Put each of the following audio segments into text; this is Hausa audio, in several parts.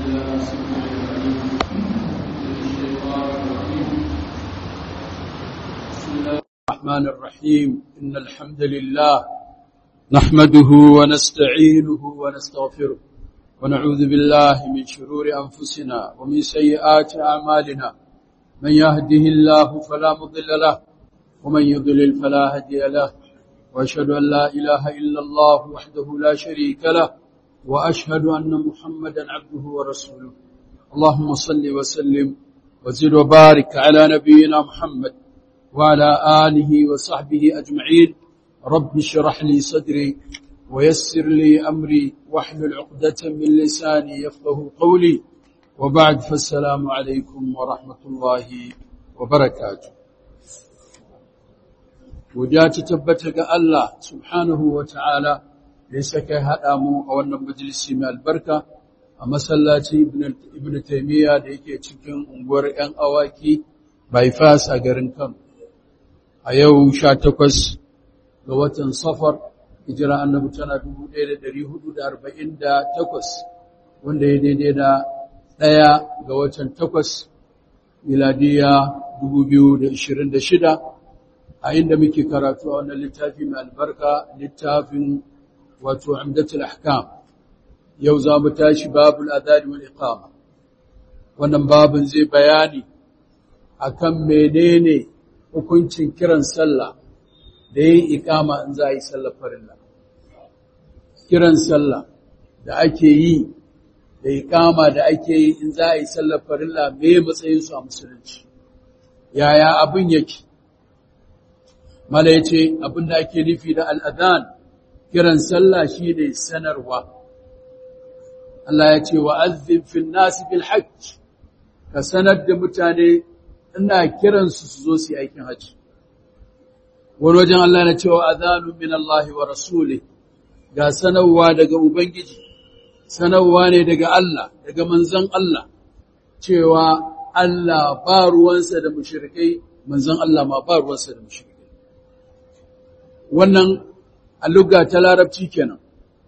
بالله السميع العليم من الشيطان الرجيم بسم الله الرحمن الرحيم إن الحمد لله نحمده ونستعينه ونستغفره ونعوذ بالله من شرور أنفسنا ومن سيئات أعمالنا من يهده الله فلا مضل له ومن يضلل فلا هادي له وأشهد أن لا إله إلا الله وحده لا شريك له وأشهد أن محمدا عبده ورسوله اللهم صل وسلم وزد وبارك على نبينا محمد وعلى آله وصحبه أجمعين رب اشرح لي صدري ويسر لي أمري واحلل عقدة من لساني يفقه قولي وبعد فالسلام عليكم ورحمة الله وبركاته Godiya ta tabbata ga Allah subhanahu wa ta'ala da ya saka haɗa mu a wannan majalisi mai albarka a masallaci Ibn Taymiyya da yake cikin unguwar ‘yan awaki bypass a garin Kano. A yau sha takwas ga watan safar, hijira annabi tana dubu ɗaya da ɗari hudu da arba'in da takwas, wanda ya daidai da ɗaya ga watan takwas, miladiya dubu biyu da ishirin da shida. a inda muke karatu a wannan littafi mai albarka littafin wato amdatul ahkam yau za mu tashi babul adani wal iqama wannan babin zai bayani akan menene hukuncin kiran sallah da yin iqama in za a yi sallar farilla kiran sallah da ake yi da iqama da ake yi in za a yi sallar farilla me matsayin su a musulunci yaya abin yake mala ya ce abinda ake nufi da al'adhan kiran sallah shi ne sanarwa. Allah ya ce wa azin fin nasi bil hajj ka sanar da mutane ina kiransu su zo su yi aikin hajji. Wani wajen Allah na cewa azanu min Allah wa rasuli ga sanarwa daga Ubangiji, sanarwa ne daga Allah, daga manzan Allah, cewa Allah ba ruwansa da mushrikai, manzan Allah ma ba ruwansa da mushrikai. wannan alluga ta larabci kenan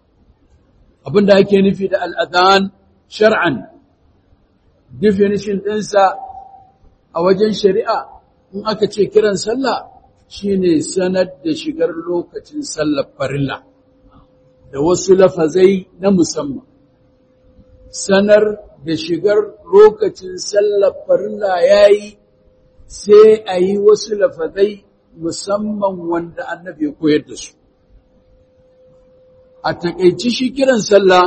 abinda ake nufi da al'adhan shar'an definition ɗinsa a wajen shari'a in aka ce kiran sallah shine sanar da shigar lokacin sallar farilla da wasu lafazai na musamman sanar da shigar lokacin sallar farilla yayi sai a yi wasu lafazai musamman wanda annabi ya koyar da su. A taƙaici shi kiran sallah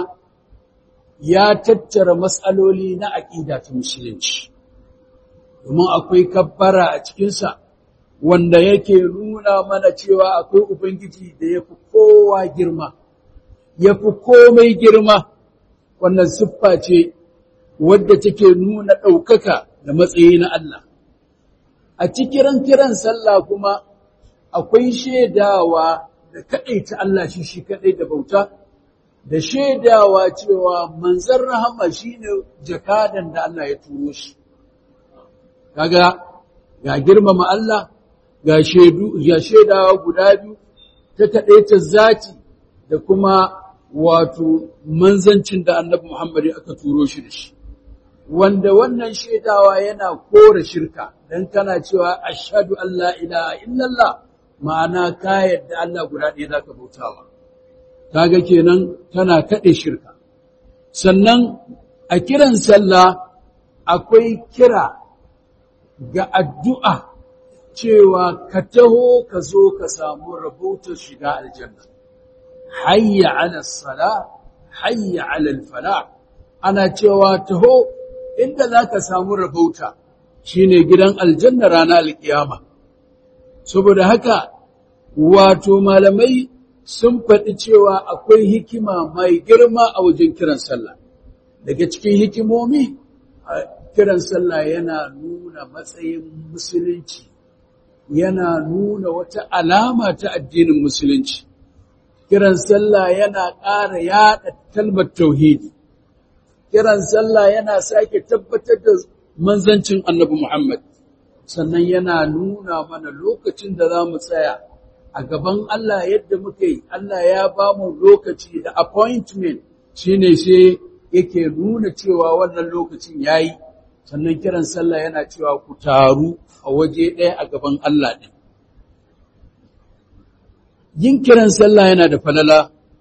ya tattara matsaloli na aƙida ta musulunci, domin akwai kabbara a cikinsa wanda yake nuna mana cewa akwai Ubangiji da ya fi kowa girma, ya fi komai girma, wannan siffa ce wadda take nuna ɗaukaka da matsayi na Allah. a cikin kiran sallah kuma akwai shaidawa da kaɗaita Allah shi shi kaɗai da bauta, da shaidawa cewa manzan rahama shi ne jakadan da Allah ya turo shi. Kaga ga girmama Allah, ga shaidawa guda biyu ta kaɗaita zati da kuma wato manzancin da annabi Muhammad aka turo shi da shi. wanda wannan shaidawa yana kore shirka dan kana cewa ashhadu an la ilaha illallah ma'ana ka yadda Allah guda ɗaya zaka bautawa kaga kenan tana kade shirka sannan a kiran sallah akwai kira ga addu'a cewa ka taho ka zo ka samu rahoton shiga aljanna hayya ala sala hayya ala falah ana cewa taho inda za ka samu rabauta shi ne gidan aljanna rana alƙiyama. Saboda haka, wato malamai sun faɗi cewa akwai hikima mai girma a wajen kiran sallah. Daga cikin hikimomi, kiran sallah yana nuna matsayin musulunci, yana nuna wata alama ta addinin musulunci. Kiran sallah yana ƙara yaɗa talbar tauhidi. kiran sallah yana sake tabbatar da manzancin annabi Muhammad sannan yana nuna mana lokacin da za mu tsaya a gaban Allah yadda muka yi Allah ya ba mu lokaci da appointment shine sai yake nuna cewa wannan lokacin yayi sannan kiran sallah yana cewa ku taru a waje ɗaya a gaban Allah ɗin yin kiran sallah yana da falala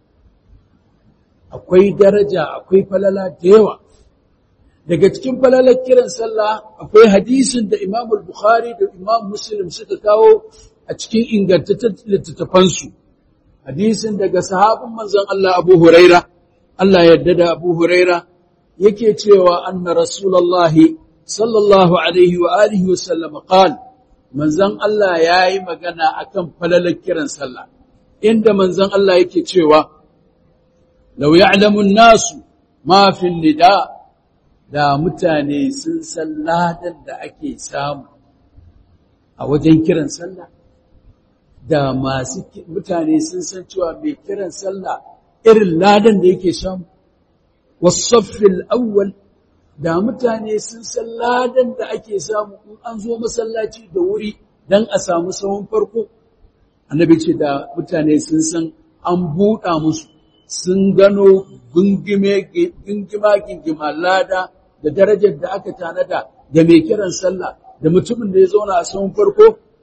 akwai daraja akwai falala da yawa daga cikin falalar kiran sallah akwai hadisin da Imam Bukhari da Imam Muslim suka kawo a cikin ingantattun littattafansu hadisin daga sahabin manzon Allah Abu Huraira Allah yarda da Abu Huraira yake cewa anna Rasulullah sallallahu alaihi wa alihi wa sallam qala manzon Allah yayi magana akan falalar kiran sallah inda manzon Allah yake cewa law ya'lamu an-nasu ma fi nida da mutane sun san ladan da ake samu a wajen kiran sallah da masu mutane sun san cewa mai kiran sallah irin ladan da yake samu wasaffil awwal da mutane sun san ladan da ake samu in an zo masallaci da wuri dan a samu sahun farko annabi ce da mutane sun san an buɗa musu sun gano gungime gingima gingima lada da darajar da aka tanada da mai kiran sallah da mutumin da ya zauna a sahun farko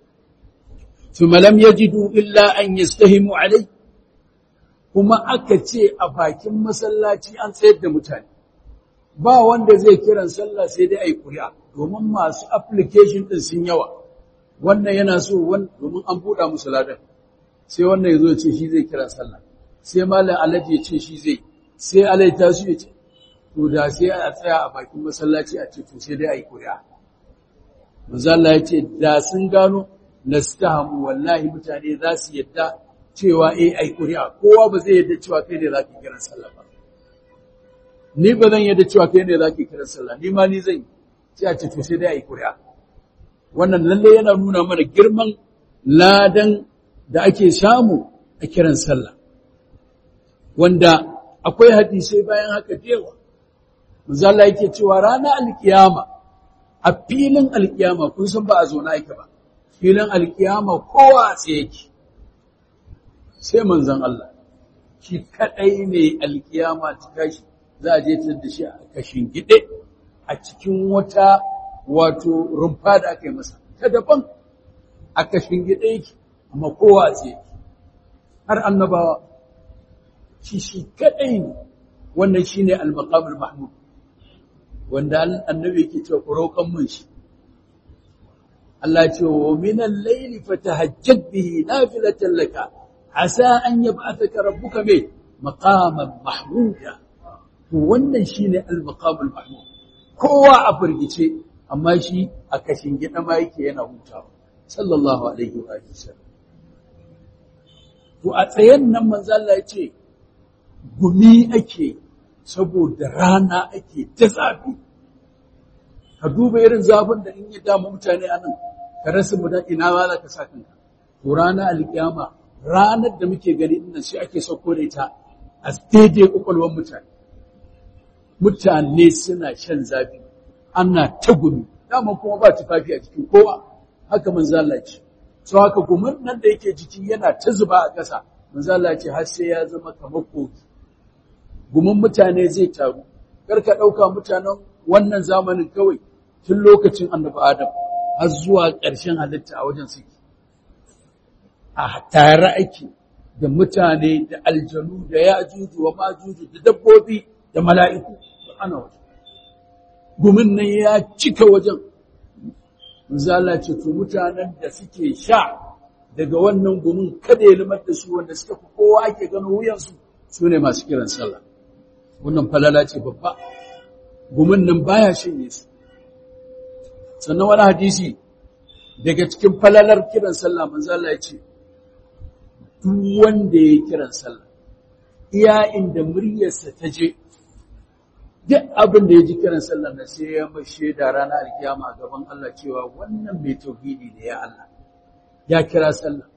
thumma lam yajidu illa an yastahimu alai kuma aka ce a bakin masallaci an tsayar da mutane ba wanda zai kiran sallah sai dai ai kuri'a domin masu application din sun yawa wannan yana so domin an buɗa musu ladan sai wannan ya zo ce shi zai kiran sallah sai malam alaji ya ce shi zai sai alai ta su ya ce to da sai a tsaya a bakin masallaci a ce to sai dai ai kuri'a manzo Allah ya ce da sun gano nastahamu wallahi mutane za su yadda cewa eh ai kuri'a kowa ba zai yadda cewa kai ne zaki kiran sallah ba ni ba zan yadda cewa kai ne zaki kiran sallah ni ma ni zan sai a ce to sai dai ai kuri'a wannan lalle yana nuna mana girman ladan da ake samu a kiran sallah wanda akwai hadisai bayan haka dewa manzo Allah yake cewa ranar alkiyama a filin alkiyama kun san ba a zo na yake ba filin alkiyama kowa tsaye yake sai manzon Allah shi kadai ne alkiyama ta kashi za a je ta da shi a kashin gide a cikin wata wato rumfa da aka yi masa ta daban a kashin gide yake amma kowa tsaye yake har annabawa shi shi kadai ne wannan shine al-maqamul mahmud wanda annabi yake cewa ku roƙan mun shi Allah ya ce wa min al-layli fatahajjad bihi nafilatan laka asa an yab'athaka rabbuka bi maqaman mahmuda to wannan shine al-maqamul mahmud kowa a firgice amma shi a kashin gida ma yake yana hutawa sallallahu alaihi wa sallam to a tsayen nan manzo Allah ya ce gumi ake saboda rana ake ta zafi ka duba irin zafin da in ya damu mutane anan ka rasa mu da ina ma za ka sa kanka to rana alkiyama ranar da muke gani din shi ake sauko da ita a daidai kwakwalwar mutane mutane suna shan zafi ana ta gumi dama kuma ba tufafi a jikin kowa haka manzo Allah ce so haka gumin nan da yake jiki yana ta zuba a ƙasa manzo Allah ce har sai ya zama kamar kogi gumin mutane zai taru kar ka ɗauka mutanen wannan zamanin kawai tun lokacin annabi Adam har zuwa ƙarshen halitta a wajen suke a tare ake da mutane da aljanu da yajuju wa majuju da dabbobi da mala'iku ana wajen gumin nan ya cika wajen Manzala ce to mutanen da suke sha daga wannan gumin kada ya limar da su wanda suka fi kowa ake gano wuyansu su ne masu kiran sallah wannan falala ce babba gumin nan baya shanye su sannan wani hadisi daga cikin falalar kiran sallah manzala ya ce duk wanda ya kiran sallah iya inda muryarsa ta je duk abin da ya ji kiran sallar na sai ya mai shaida ranar alkiyama a gaban Allah cewa wannan mai tauhidi ne ya Allah ya kira sallah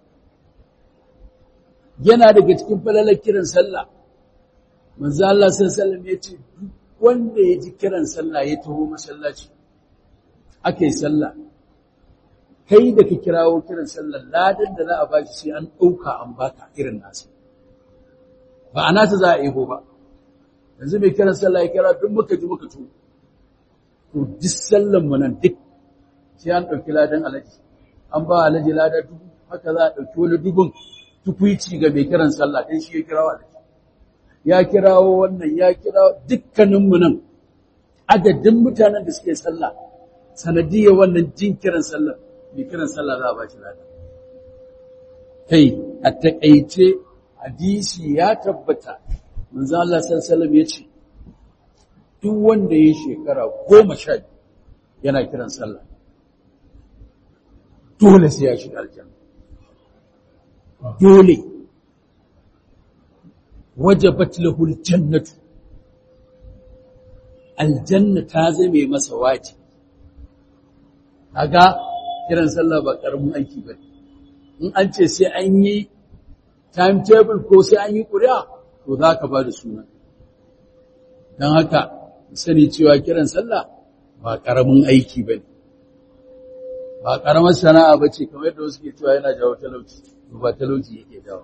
yana daga cikin falalar kiran sallah manzo Allah sallallahu ya ce duk wanda ya ji kiran sallah ya taho masallaci aka yi sallah kai da ka kirawo kiran sallah ladan da za a bashi sai an ɗauka an baka irin nasa ba a nata za a ego ba yanzu mai kiran sallah ya kira duk muka ji muka to to duk sallan mu nan duk sai an ɗauki ladan alaji an ba alaji lada dubu haka za a ɗauki wani dubun tukwici ga mai kiran sallah dan shi ya kirawo alaji ya kirawo wannan ya kirawo dukkaninmu nan adadin mutanen da suke sallah sanadiyar wannan jin kiran sallah mai kiran sallah za a ba shi lada kai a taƙaice hadisi ya tabbata manzo Allah sallallahu ya ce duk wanda ya shekara goma sha yana kiran sallah dole sai ya shiga aljanna dole wajabat lahu aljannatu aljanna ta zame masa waji kaga kiran sallah ba karamin aiki bane in an ce sai an yi timetable ko sai an yi ƙuri'a to za ka ba da suna don haka sani cewa kiran sallah ba ƙaramin aiki ba ne ba ƙaramar sana'a ba ce kamar yadda wasu ke cewa yana jawo talauci ba talauci yake jawo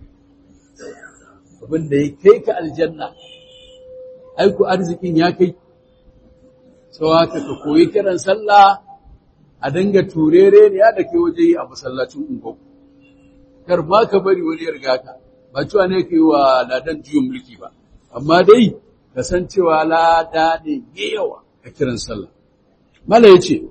abin da ya kai ka aljanna aiku arzikin ya kai sau haka ka koyi kiran sallah a dinga turere ne ya da ke waje yi a masallacin unguwa kar ma ka bari wani ya riga ka ba cewa ne ka yi wa ladan juyin mulki ba amma dai ka san cewa lada ne ya yawa a kiran sallah mala ya ce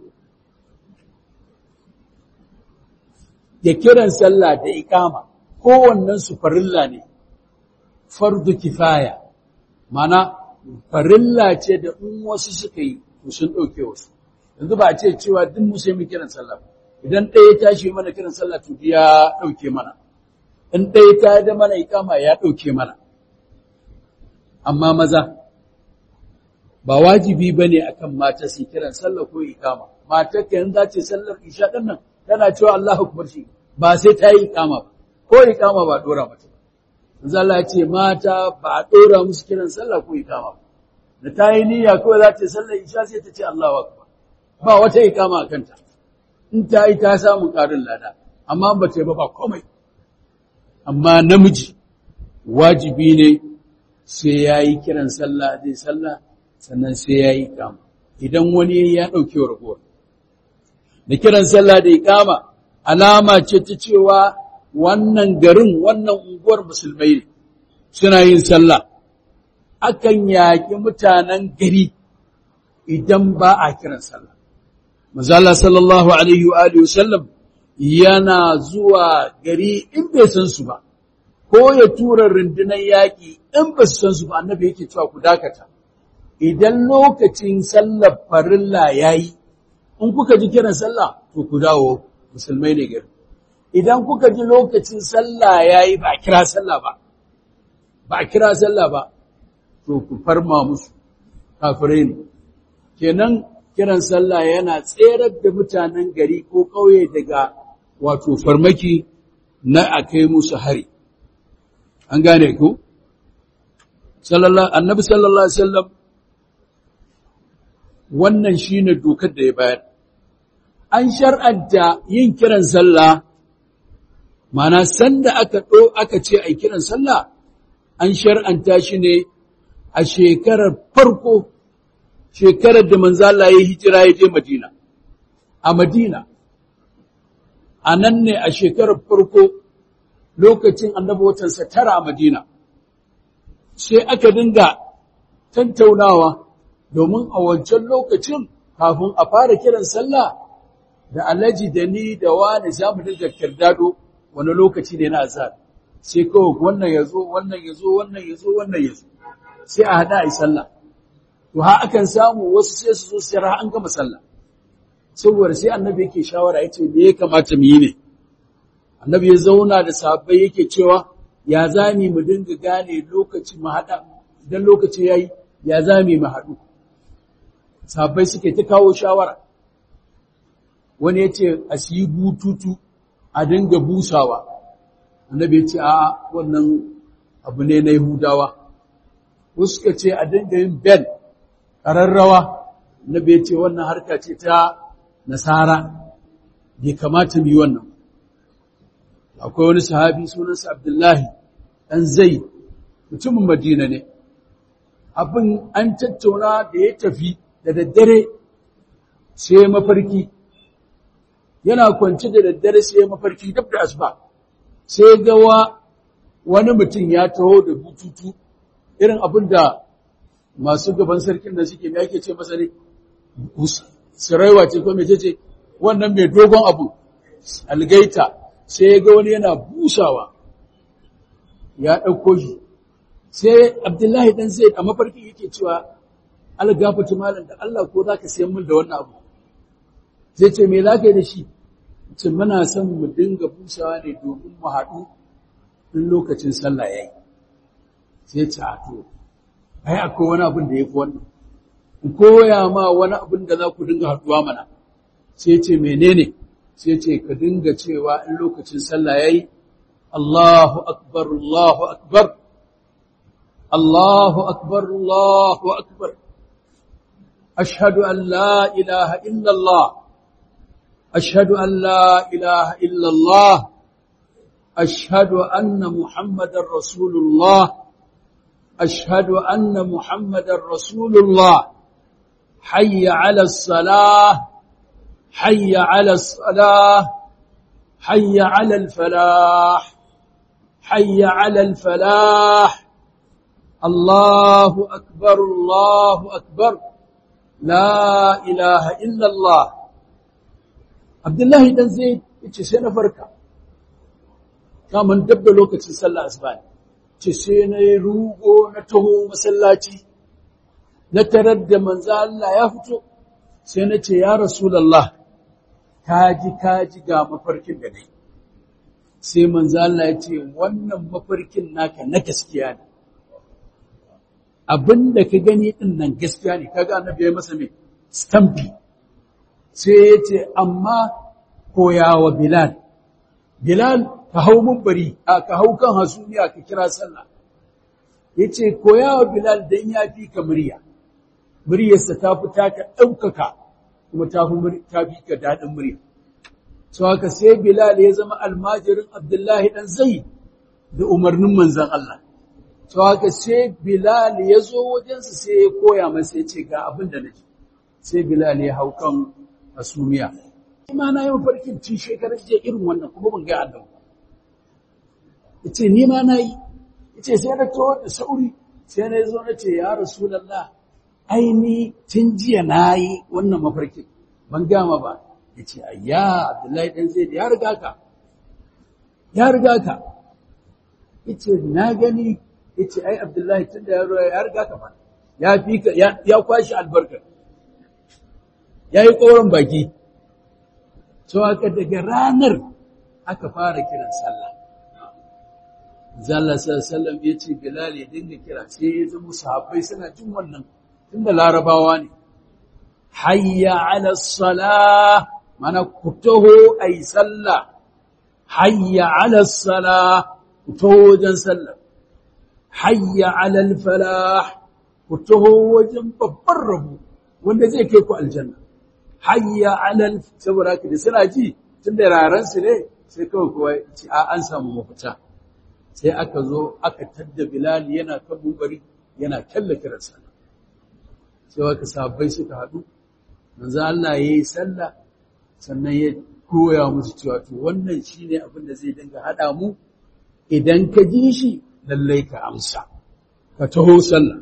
ya kiran sallah da ikama kowannen su farilla ne fardu kifaya mana farilla ce da in wasu suka yi to sun ɗauke wasu yanzu ba a ce cewa duk mu sai mu kiran sallah ba idan ɗaya ya tashi mana kiran sallah to ya ɗauke mana in ɗaya ta da mana ikama ya ɗauke mana amma maza ba wajibi ba ne akan mata su kiran sallah ko ikama mata ka yanzu ce sallar isha ɗin nan tana cewa Allah akbar shi ba sai ta yi ikama ba ko ikama ba ɗora mata ba yanzu Allah ce mata ba a ɗora musu kiran sallah ko ikama ba da ta yi niyya kawai za ta sallar isha sai ta ce Allahu akbar ba wata ikama a kanta in ta yi ta samu ƙarin lada amma ba ta yi ba ba komai amma namiji wajibi ne sai ya yi kiran sallah zai sallah sannan sai ya yi ikama idan wani ya ɗauki wa ragowar da kiran sallah da ikama alama ce ta cewa wannan garin wannan unguwar musulmai ne suna yin sallah akan yaƙi mutanen gari idan ba a kiran sallah Mazala sallallahu Alaihi wa sallam yana zuwa gari in bai san su ba, ko ya tura rundunar yaƙi in ba su san su ba, annabi yake cewa ku dakata. Idan lokacin sallar farilla ya yi, in kuka ji kiran sallah, to ku dawo musulmai ne gari. Idan kuka ji lokacin sallah ya yi ba a kira sallah ba, ba a kira sallah ba, to ku farma musu, kafirai ne. Kenan kiran sallah yana tserar da mutanen gari ko ƙauye daga wato farmaki na a kai musu hari. An gane ku? Annabi sallallahu Alaihi wasallam wannan shi ne dokar da ya bayar. An shar'anta yin kiran sallah, mana sanda aka ɗo aka ce a kiran sallah, an shar'anta shi ne a shekarar farko shekarar da manzo Allah ya hijira ya je Madina a Madina a nan ne a shekarar farko lokacin annabi watansa tara a Madina sai aka dinga tantaunawa domin a wancan lokacin kafin a fara kiran sallah da alaji da ni da wani za mu dinga kirdado wani lokaci ne na azhar sai kawai wannan ya zo wannan ya zo wannan ya zo wannan ya zo sai a hada a yi sallah to ha akan samu wasu sai su zo sai ra an gama sallah saboda sai annabi yake shawara yace me ya kamata mu yi ne annabi ya zauna da sahabbai yake cewa ya zami mu dinga gane lokaci mu hada idan lokaci yayi ya zami mu hadu sahabbai suke ta kawo shawara wani yace a siyi bututu a dinga busawa annabi yace a wannan abu ne na Yahudawa wasu suka ce a dinga yin bel ƙararrawa na bai ce wannan harka ce ta nasara bai kamata mu yi wannan akwai wani sahabi sunansa abdullahi ɗan zai mutumin madina ne abin an tattauna da ya tafi da daddare sai mafarki yana kwance da daddare sai mafarki duk da asuba sai gawa wani mutum ya taho da bututu irin abin da masu gaban sarkin da suke mai ake ce masa ne siraiwa ce ko mai ce wannan mai dogon abu algaita sai ya ga wani yana busawa ya ɗauko shi sai abdullahi ɗan zai a mafarki yake cewa algafatu malam da Allah ko za ka siyan min da wannan abu zai ce me za ka yi da shi ce muna son mu dinga busawa ne domin mu haɗu in lokacin sallah ya yi sai ce a to ai akwai wani abin da ya fi wannan in koya ma wani abin da za ku dinga haɗuwa mana sai ce menene sai ce ka dinga cewa in lokacin sallah ya yi Allahu akbar Allahu akbar Allahu akbar Allahu akbar ashhadu an la ilaha illa Allah أشهد أن لا إله إلا الله أشهد أن محمد رسول الله أشهد أن محمد رسول الله حي على الصلاة حي على الصلاة حي على الفلاح حي على الفلاح الله أكبر الله أكبر لا إله إلا الله Abdullahi dan zai ce sai na farka, kamun dab da lokacin sallah asuba ce sai na yi rugo na taho masallaci, na tarar da manza Allah ya fito, sai na ce, Ya Rasulallah, kaji kaji ga mafarkin da nai. Sai manza Allah ya ce, wannan mafarkin naka na gaskiya ne. Abin da ka gani ɗin nan gaskiya ne, kaga annabi ya masa mai stampi. sai ya ce, amma koya wa Bilal, Bilal ka hau mumbari, a ka hau kan hasumiya ka kira sallah. Ya ce, koya wa Bilal don ya fi ka murya, muryarsa ta fi taka ɗaukaka kuma ta fi ka daɗin murya. So haka sai Bilal ya zama almajirin Abdullahi ɗan zai da umarnin manzan Allah. So haka sai Bilal ya zo wajensa sai ya koya masa ya ce ga abin da nake. Sai Bilal ya hau kan asumiya ima na yi mafarkin tun shekarar jiya irin wannan kuma ban ga Allah yace ni ma na yi yace sai na tawo da sauri sai na zo na ce ya rasulullah ai ni tun jiya na yi wannan mafarkin ban gama ba yace ayya abdullahi dan zaid ya riga ka ya riga ka yace na gani yace ai abdullahi tun da ya riga ka fa ya fi ka ya kwashi albarkar ya yi ƙoron baki, so aka daga ranar aka fara kiran sallah. Zalla sallam ya ce Bilal ya dinga kira sai ya zama sahabbai suna jin wannan tunda larabawa ne. Hayya ala salah mana ku taho a yi sallah, hayya ala salah ku taho wajen sallah, hayya ala falah ku taho wajen babban rabu wanda zai kai ku aljanna. hayya alal saboda haka da suna ji tun da raran su ne sai kawai kowa ci a an samu mafita sai aka zo aka tadda bilal yana kan mumbari yana kalla kiran sallah sai waka sahabbai suka haɗu manzo Allah yayi sallah sannan ya koya musu cewa to wannan shine abin da zai dinga hada mu idan ka ji shi lallai ka amsa ka taho sallah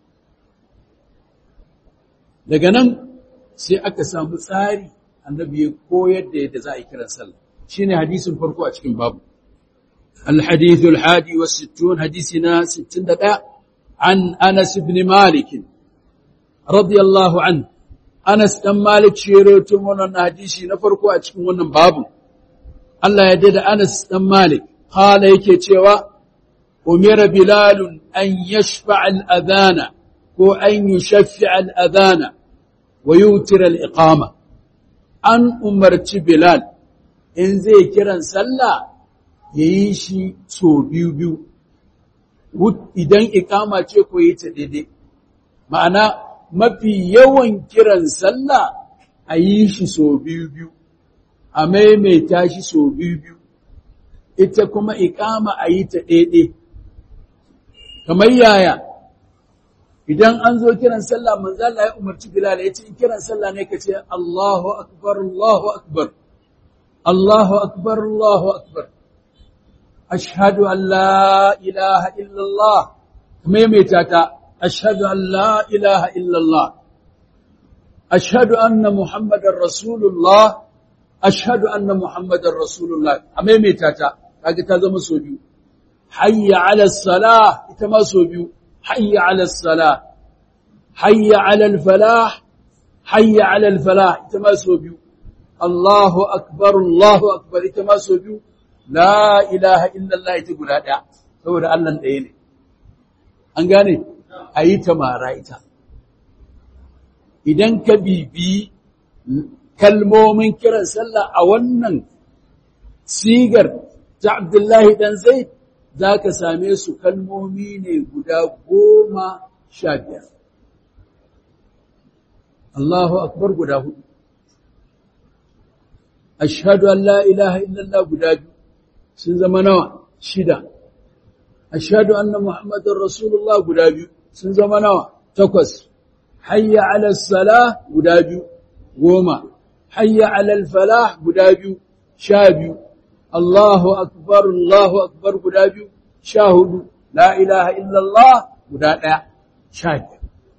daga nan sai aka samu tsari annabi ya koyar da yadda za a yi kiran sallah shine hadisin farko a cikin babu الحديث الحادي والستون حديثنا ستين دقاء عن أنس بن مالك رضي الله عنه أنس بن مالك شيروتم ونن حديثي نفرقوا أتكم ونن بابو الله يدد أنس بن مالك قال يكي تيوا أمر بلال أن يشفع الأذان وأن يشفع الأذان ويوتر الإقامة أن أمرت بلال إن زي كرا سلا يعيشي سو بيو بيو idan ikama ce ko yi ta daidai ma'ana mafi yawan kiran sallah a yi shi so biyu biyu a maimaita shi so biyu biyu ita kuma ikama a yi ta daidai kamar yaya idan an zo kiran sallah manzo Allah ya umarci Bilal ya ce kiran sallah ne kace Allahu akbar Allahu akbar Allahu akbar Allahu akbar ashhadu an la ilaha illa Allah maimaita ta ashhadu an la ilaha illa Allah ashhadu anna muhammadar rasulullah ashhadu anna muhammadar rasulullah a maimaita ta kaga ta zama so biyu hayya ala salah ita ma so biyu حي على الصلاة حي على الفلاح حي على الفلاح تماسوا بيو الله أكبر الله أكبر تماسوا بيو لا إله إلا الله تقول هذا saboda Allah ɗaya ne an gane a yi ta mara ita idan ka bibi kalmomin kiran sallah a wannan sigar ta Abdullahi dan Zaid za ka same su kalmomi ne guda goma sha biyar. Allahu akbar guda hudu. Ashhadu an la ilaha illallah guda biyu sun zama nawa shida. Ashhadu anna Muhammadar Rasulullah guda biyu sun zama nawa takwas. Hayya ala salah guda biyu goma. Hayya ala falah guda biyu sha biyu. Allahu akbar Allahu akbar guda biyu sha hudu la ilaha illallah guda ɗaya sha biyar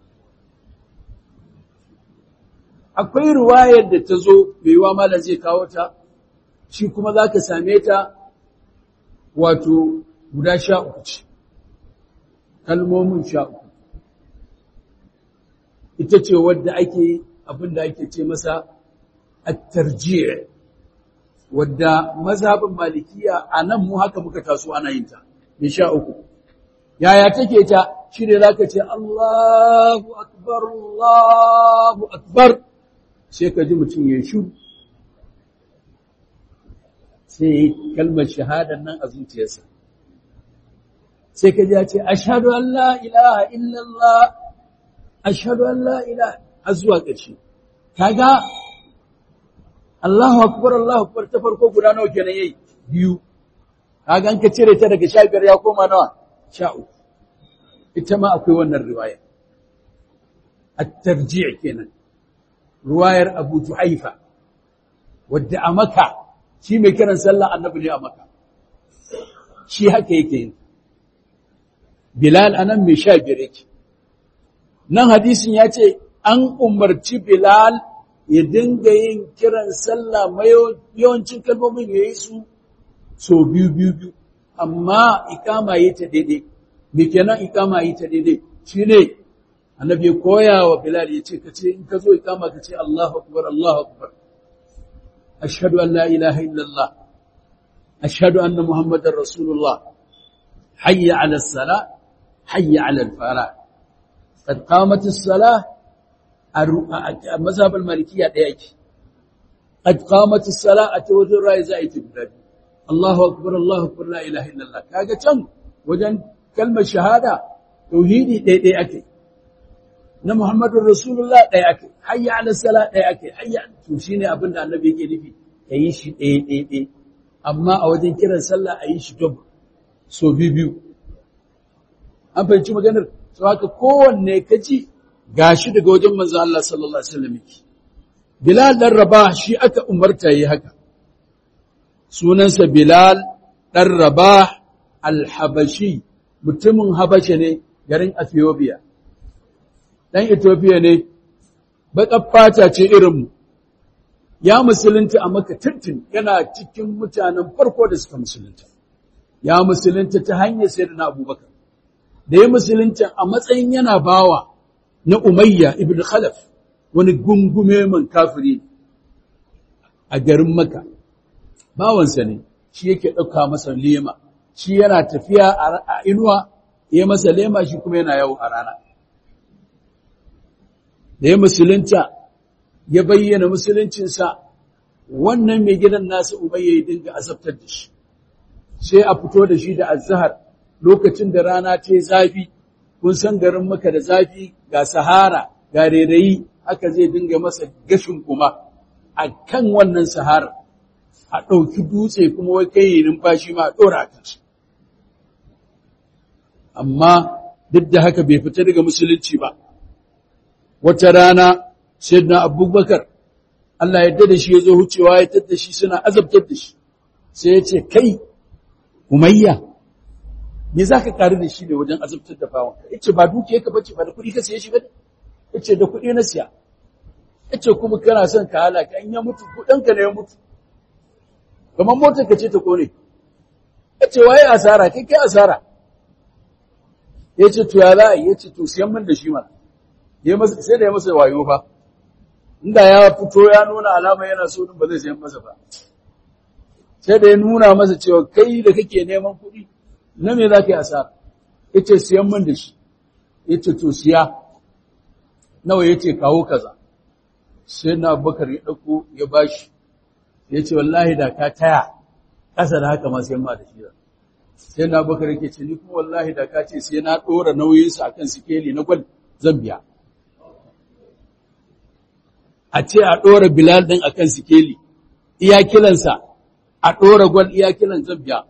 akwai ruwayar da ta zo mai wa malam zai kawo ta shi kuma za ka same ta wato guda sha uku ce kalmomin sha uku ita ce wadda ake abin da ake ce masa at-tarjih wadda mazhabin malikiya a nan mu haka muka taso ana yin ta mai sha uku yaya take ta shi ne za ka ce Allahu akbar Allahu akbar sai ka ji mutum ya shu sai ya yi kalmar shahadar nan a zuciyarsa sai ka ji ya ce ashhadu an la ilaha illallah ashhadu an la ilaha har zuwa ƙarshe kaga Allahu akbar Allahu akbar ta farko guda nawa kenan yayi biyu kaga an ka cire ta daga 15 ya koma nawa 13 ita ma akwai wannan riwaya at-tarji' kenan riwayar Abu Juhaifa wadda a Makka shi mai kiran sallah annabi ne a Makka shi haka yake yin Bilal anan mai 15 yake nan hadisin ya ce an umarci Bilal ya dinga yin kiran sallah yawancin kalmomin ya yi su so biyu biyu biyu amma ikama yi ta daidai me kenan ikama yi ta daidai shi ne annabi ya koya wa bilal ya ce ka ce in ka zo ikama ka ce Allahu akbar Allahu akbar ashhadu an la ilaha illallah ashhadu anna muhammadar rasulullah hayya ala salah hayya ala al-falah qad qamat as-salah a mazhabar malikiya ɗaya yake qad qamat as-salah a ta wajen rayi za a yi ta Allahu akbar Allahu akbar la ilaha illallah kaga can wajen kalmar shahada tauhidi ɗaya ɗaya ake na Muhammadur Rasulullah ɗaya ake hayya ala salah ɗaya ake hayya to shine abin da Annabi yake nufi kayi shi ɗaya ɗaya ɗaya amma a wajen kiran sallah a yi shi dub so biyu an fahimci maganar to haka kowanne kaji gashi daga wajen manzo Allah sallallahu alaihi wasallam yake Bilal dan Rabah shi aka umarta yi haka sunansa Bilal dan Rabah al-Habashi mutumin Habasha ne garin Ethiopia dan Ethiopia ne baƙar fata ce irin mu ya musulunta a Makka tuntun yana cikin mutanen farko da suka musulunta ya musulunta ta hanyar sayyidina Abubakar da ya musulunta a matsayin yana bawa na Umayya ibn Khalaf wani gungume man kafiri a garin Makka bawansa ne shi yake ɗauka masa lema shi yana tafiya a inuwa ya masa lema shi kuma yana yawo a rana da ya musulunta ya bayyana musuluncinsa wannan mai gidan nasa Umayya ya dinga azabtar da shi sai a fito da shi da azhar lokacin da rana ta zafi kun san garin maka da zafi ga sahara ga rairayi haka zai dinga masa gashin kuma a kan wannan sahara a ɗauki dutse kuma wai kai numfashi ma a ɗora a kansu amma duk da haka bai fita daga musulunci ba wata rana sayyidina abubakar Allah ya da shi ya zo hucewa ya tadda shi suna azabtar da shi sai ya ce kai umayya me za ka ƙari da shi ne wajen azabtar da bawan ya ce ba dukiya ka bace ba da kuɗi ka siye shi ba ya ce da kuɗi na siya ya ce kuma kana son ka halaka in ya mutu kuɗinka ne ya mutu kamar motar ka ce ta kone ya ce waye asara kai kai asara ya ce to ya za a yi ya ce to siyan min da shi ma sai da ya masa wayo fa inda ya fito ya nuna alama yana so din ba zai siyan masa ba sai da ya nuna masa cewa kai da kake neman kuɗi na me za ka yi asara ya ce siyan min da shi ya ce to siya nawa ya ce kawo kaza sai na bakar ya ɗauko ya bashi ya ce wallahi da ka taya ƙasa da haka ma sai ma da shi sai na bakar yake ce ni kuma wallahi da ka ce sai na ɗora nauyinsa akan sikeli na gwal zan biya a ce a ɗora bilal ɗin akan sikeli iya kilansa a ɗora gwal iya kilan zan biya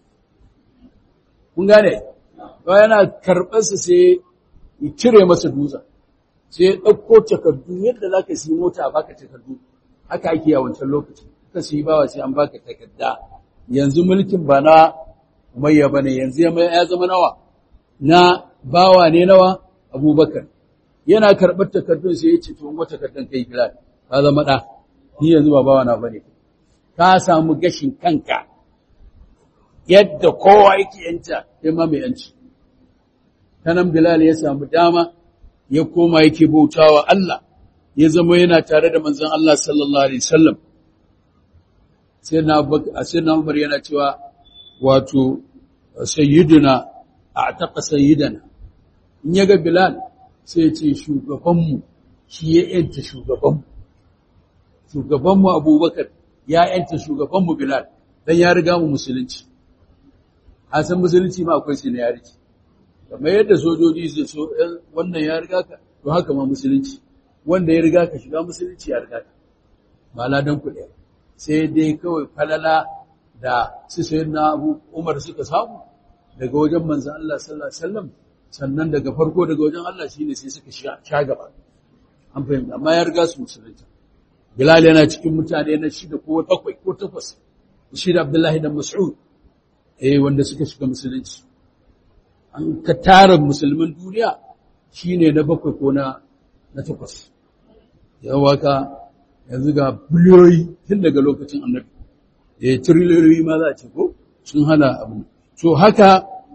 kun gane ba yana karɓarsa sai ya cire masa dutsen sai ya ɗauko takardu yadda za ka siyi mota a baka takardu haka ake a wancan lokaci ka siyi bawa sai an baka takarda yanzu mulkin ba na umayya ba ne yanzu ya zama nawa na bawa ne nawa abubakar yana karɓar takardun sai ya ce to wata takardun kai bilal ka zama ɗa ni yanzu ba bawa na bane ka samu gashin kanka yadda kowa yake yanta sai ma mai yanci tanan bilal ya samu dama ya koma yake bautawa Allah ya zama yana tare da manzon Allah sallallahu alaihi wasallam sai na sai na Umar yana cewa wato sayyiduna a'taqa sayyidana in yaga Bilal sai ya ce shugabanmu shi ya yanta shugabanmu shugabanmu Abubakar ya yanta shugabanmu Bilal dan ya riga mu musulunci a san musulunci ma akwai sinayarci kamar yadda sojoji su so wannan ya riga ka to haka ma musulunci wanda ya riga ka shiga musulunci ya riga ka ba ladan ku ɗaya sai dai kawai falala da su sayi na abu umar suka samu daga wajen manzan Allah sallallahu alaihi wasallam sannan daga farko daga wajen Allah shine sai suka sha gaba an fahimta amma ya riga su musulunta Bilal yana cikin mutane na shida ko bakwai ko takwas shi da Abdullahi da Mas'ud eh wanda suka shiga musulunci an ka tara musulman duniya shine na bakwai ko na na takwas yawa ka yanzu ga biliyoyi tun daga lokacin annabi eh triliyoyi ma za a ce ko sun hana abu to haka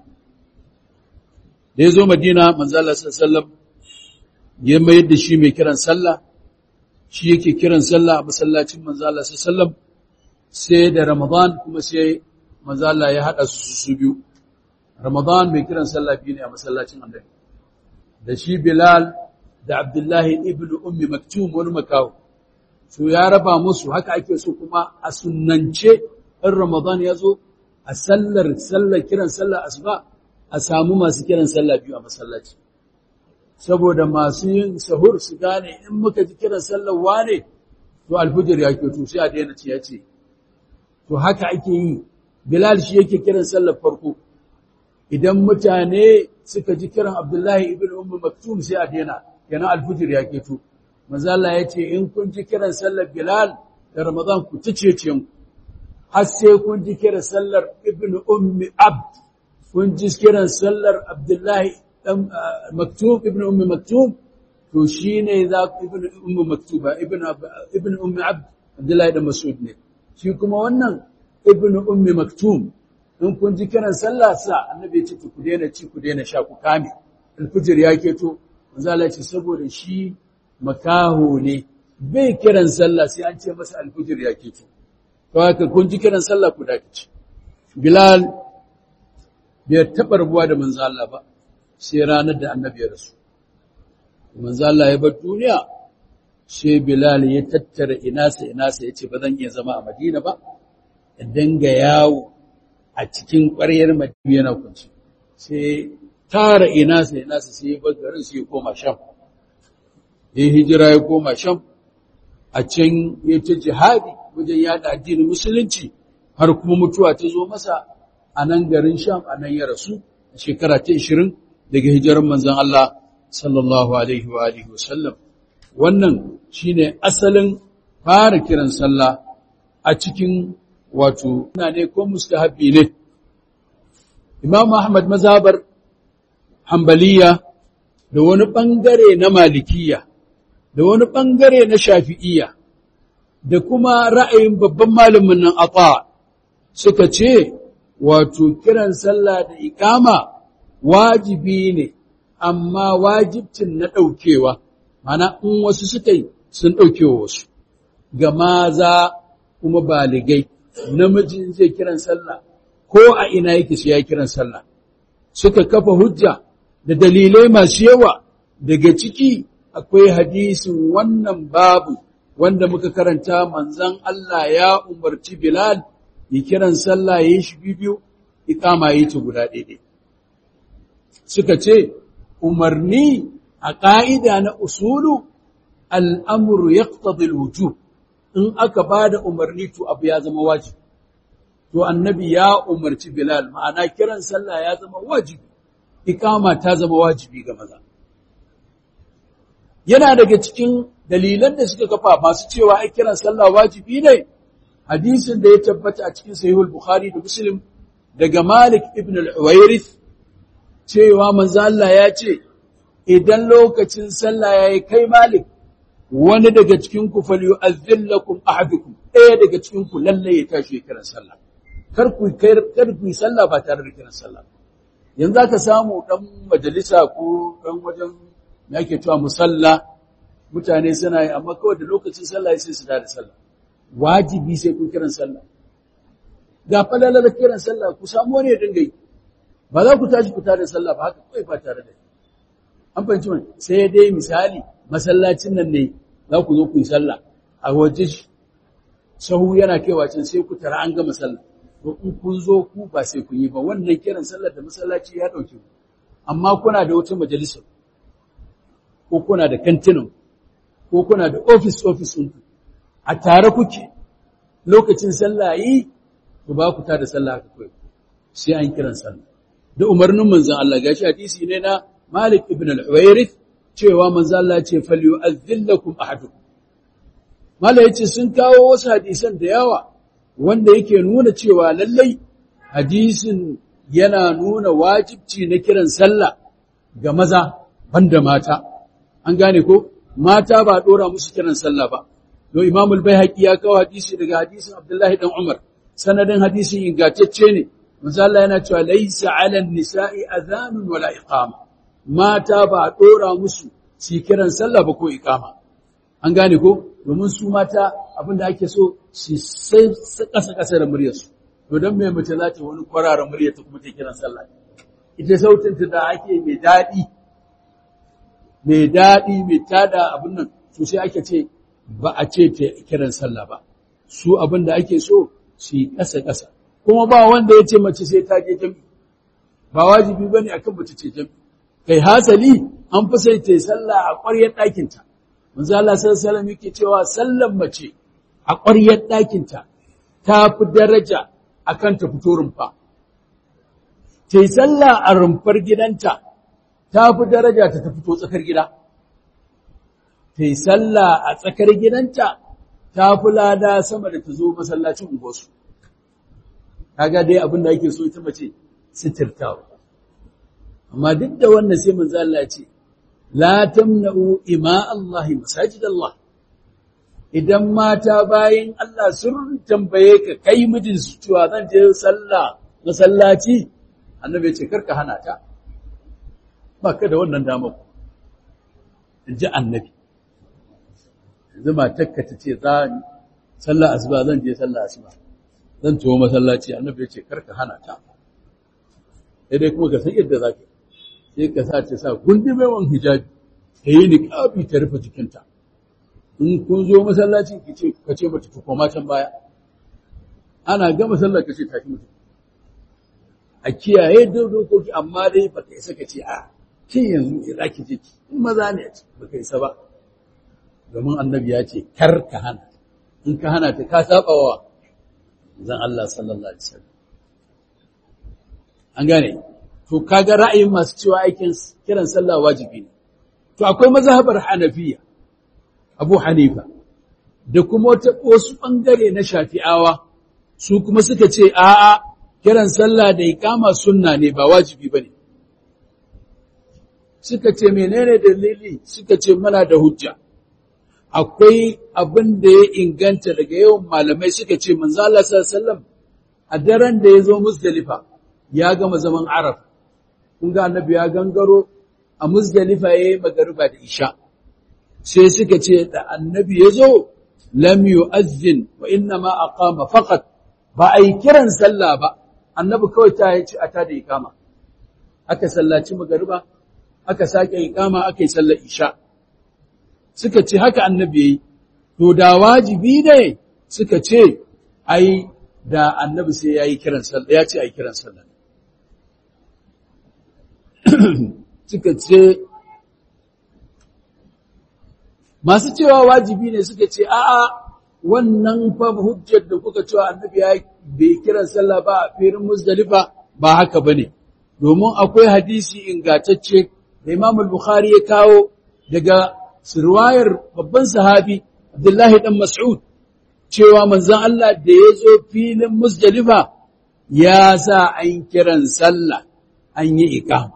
da ya zo madina manzo Allah sallallahu alaihi wasallam ya mayar da shi mai kiran sallah shi yake kiran sallah a masallacin manzo Allah sallallahu alaihi wasallam sai da Ramadan kuma sai manzo Allah ya hada su su biyu Ramadan mai kiran sallah biyu ne a masallacin Annabi da shi Bilal da Abdullahi ibn Ummi Maktum wani makawo so ya raba musu haka ake so kuma a sunnance in Ramadan ya zo a sallar sallar kiran sallah asuba a samu masu kiran sallah biyu a masallaci saboda masu yin sahur su gane in muka ji kiran sallar wane to alfujir ya to sai a daina ce ya ce to haka ake yi Bilal shi yake kiran sallar farko idan mutane suka ji kiran Abdullahi ibn Ummu Maktum sai a daina yana alfujir ya keto manzo Allah ya ce in kun ji kiran sallar Bilal da Ramadan ku tice ce mu har sai kun ji kiran sallar ibn Ummi Abd kun ji kiran sallar Abdullahi dan Maktum ibn Ummi Maktum to shine za ku ibn Ummi Maktuba ibn ibn Ummi Abd Abdullahi dan Mas'ud ne shi kuma wannan ibn Ummi Maktum in kun ji kiran sallah sa annabi ya ce ku daina ci ku daina sha ku kame alfijir ya keto manzo Allah ya ce saboda shi makaho ne bai kiran sallah sai an ce masa alfijir ya keto to haka kun ji kiran sallah ku dace Bilal bai taɓa rabuwa da manzo Allah ba sai ranar da annabi ya rasu manzo Allah ya bar duniya sai Bilal ya tattara inasa inasa ya ce ba zan iya zama a Madina ba ya danga yawo a cikin ƙwaryar Madina yana kunci sai tara inasa inasa sai ya bar garin sai ya koma Sham ya hijira ya koma Sham a can ya ta jihadi wajen yada addinin musulunci har kuma mutuwa ta zo masa a nan garin Sham a nan ya rasu a shekara ta 20 daga hijirar manzon Allah sallallahu alaihi wa alihi wasallam wannan shine asalin fara kiran sallah a cikin wato ina ne ko mustahabbi ne Imam Ahmad mazhabar Hanbaliya da wani bangare na Malikiya da wani bangare na Shafi'iyya da kuma ra'ayin babban malamin nan Ata suka ce wato kiran sallah da iqama wajibi ne amma wajibcin na ɗaukewa mana in wasu suka yi sun ɗaukewa wasu ga maza kuma baligai namijin zai kiran sallah ko a ina yake sai ya kiran sallah suka kafa hujja da dalilai masu yawa daga ciki akwai hadisin wannan babu wanda muka karanta manzon Allah ya umarci Bilal ya kiran sallah ya yi shi biyu ikama yi ta guda ɗaya suka ce umarni a ƙa'ida na usulu al'amuru ya wujub in aka ba da umarni to abu ya zama wajibi to annabi ya umarci Bilal ma'ana kiran sallah ya zama wajibi ikama ta zama wajibi ga maza yana daga cikin dalilan da suka kafa masu cewa ai kiran sallah wajibi ne hadisin da ya tabbata a cikin sahihul bukhari da muslim daga malik ibn al-uwairith cewa manzo Allah ya ce idan lokacin sallah yayi kai malik wani daga cikin ku falyu'azzillakum ahadukum ɗaya daga cikin ku lalle ya tashi kiran sallah kar ku kar ku yi sallah ba tare da kiran sallah yanzu aka samu dan majalisa ko dan wajen me ake cewa musalla mutane suna yi amma kawai da lokacin sallah sai su da sallah wajibi sai kun kiran sallah ga falalar kiran sallah ku samu wani ya dinga yi ba za ku tashi ku tare sallah ba haka kawai ba tare da an fahimci wani sai dai misali masallacin nan ne za ku zo ku yi sallah a waje sahu yana kaiwa can sai ku tara an gama sallah to in kun zo ku ba sai kun yi ba wannan kiran sallar da masallaci ya dauke ku amma kuna da wata majalisar ko kuna da kantinan ko kuna da office office ɗin a tare kuke lokacin sallah yi to ba ku tada sallah haka kawai sai an kiran sallah da umarnin manzon Allah gashi hadisi ne na Malik ibn al-Uwairith cewa manzon Allah ya ce falyu'adhdhillakum ahadukum Malik yace sun kawo wasu hadisan da yawa wanda yake nuna cewa lallai hadisin yana nuna wajibci na kiran sallah ga maza banda mata an gane ko mata ba dora musu kiran sallah ba don Imam al-Baihaqi ya kawo hadisi daga hadisin Abdullahi dan Umar sanadin hadisin ingantacce ne manzo Allah yana cewa laysa 'ala an-nisa'i adhanun wala iqama mata ba dora musu su kiran sallah ba ko iqama an gane ko domin su mata abinda ake so su sai kasa kasa da muryarsu to dan me mace za ta wani kwarara muryar ta kuma ta kiran sallah ita sautin ta da ake mai dadi mai dadi mai tada abin nan to sai ake ce ba a ce ta kiran sallah ba su abin da ake so su yi ƙasa-ƙasa kuma ba wanda ya ce mace sai ta je jami ba wajibi ba ne akan mace ce jami kai hasali an fi sai ta yi sallah a ƙwaryar ɗakinta manzo Allah sallallahu alaihi yake cewa sallan mace a ƙwaryar ɗakinta ta fi daraja akan ta fito rumfa ta yi sallah a rumfar gidanta ta fi daraja ta ta fito tsakar gida ta yi sallah a tsakar gidanta ta fi lada sama da ta zo masallacin unguwarsu. Kaga dai abin da ake so ita mace sitirtawa. Amma duk da wannan sai manzo Allah ce, La tamna'u ima Allah masajid Allah. Idan mata bayin Allah sun tambaye ka kai mijinsu cewa zan je sallah masallaci, annabi ya ce karka hana ta. Ba ka da wannan damar. In ji annabi. yanzu matakka ta ce za ni sallah asuba zan je sallah asuba zan tuwo masallaci annabi ya ce karka hana ta sai dai kuma ka san yadda za ka sai ka sa ta sa gundumewan hijabi ta yi niƙabi ta rufe jikinta in kun zo masallaci ki ce ka ce mata ta koma can baya ana gama sallah ka ce tashi mutum a kiyaye dokoki amma dai ba ka isa ka ce a kin yanzu za ki je ki in maza ne a ce ba ka isa ba domin annabi ya ce kar ka hana in ka hana ta ka saba wa zan Allah sallallahu alaihi wasallam an gane to kaga ra'ayin masu cewa aikin kiran sallah wajibi ne to akwai mazhabar hanafiya abu hanifa da kuma wasu ɓangare na shafi'awa su kuma suka ce a'a kiran sallah da ikama sunna ne ba wajibi ba ne suka ce menene dalili suka ce mana da hujja akwai abin da ya inganta daga yawan malamai suka ce manzo Allah sallallahu a daren da ya zo Muzdalifa ya gama zaman Arab kun ga annabi ya gangaro a Muzdalifa yayi magariba da Isha sai suka ce da annabi ya zo lam yu'azzin wa inna ma aqama faqat ba ai kiran sallah ba annabi kawai ta yi a ta da ikama aka sallaci magariba aka sake ikama aka yi sallar isha suka ce haka annabi yayi to da wajibi ne suka ce ai da annabi sai yayi kiran sallah ya ce ai kiran sallah suka ce masu cewa wajibi ne suka ce a'a wannan fa hujjar da kuka cewa annabi ya bai kiran sallah ba a firin muzdalifa ba haka bane domin akwai hadisi ingantacce da Imam al-Bukhari ya kawo daga sirwayar babban sahabi Abdullahi dan Mas'ud cewa manzon Allah da ya zo filin muzdalifa ya sa an kiran sallah an yi iqama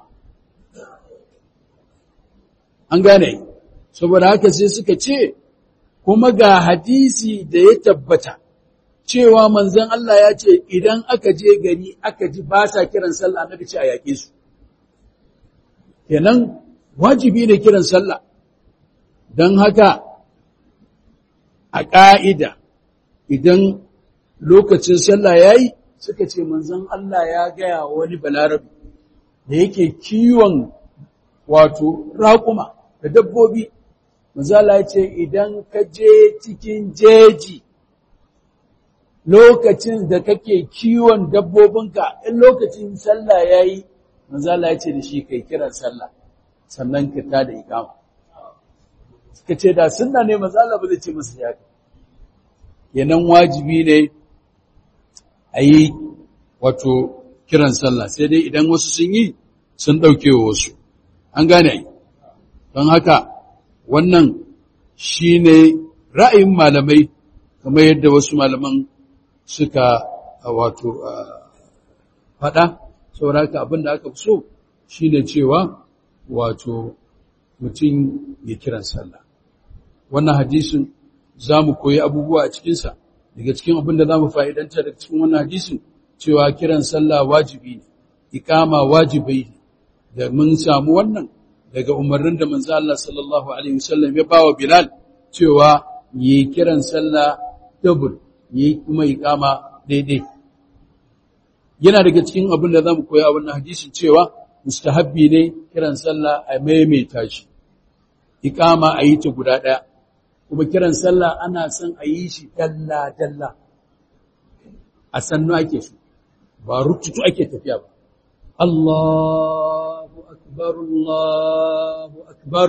an gane saboda haka sai suka ce kuma ga hadisi da ya tabbata cewa manzon Allah ya ce idan aka je gari aka ji ba sa kiran sallah annabi ce a yaƙe su kenan wajibi ne kiran sallah don haka a ƙa'ida idan lokacin sallah ya yi suka ce manzon Allah ya gaya wani balarabi da yake kiwon wato raƙuma da dabbobi Mazala ce idan ka je cikin jeji lokacin da kake kiwon dabbobinka in lokacin sallah ya yi, Mazala ce da shi kai kiran sallah sannan ka ta da ikama. Suka ce da sunna ne mazala ba zai ce masu yaka. Yanan wajibi ne a yi wato kiran sallah sai dai idan wasu sun yi sun ɗauke wa wasu. An gane don haka wannan shi ne ra'ayin malamai kamar yadda wasu malaman suka wato faɗa sauraka abin da aka fi so shi ne cewa wato mutum ya kiran sallah wannan hadisin za mu koyi abubuwa a cikinsa daga cikin abin da za mu fa'idanta daga cikin wannan hadisin cewa kiran sallah wajibi ne ikama wajibai ne da mun samu wannan daga umarnin da manzo Allah sallallahu alaihi wasallam ya bawa Bilal cewa yi kiran sallah double yi kuma iqama daidai yana daga cikin abin da zamu koya a wannan hadisin cewa mustahabbi ne kiran sallah a maimaita shi iqama a yi ta guda daya kuma kiran sallah ana son a yi shi dalla dalla a sannu ake so ba rututu ake tafiya ba Allah أكبر الله أكبر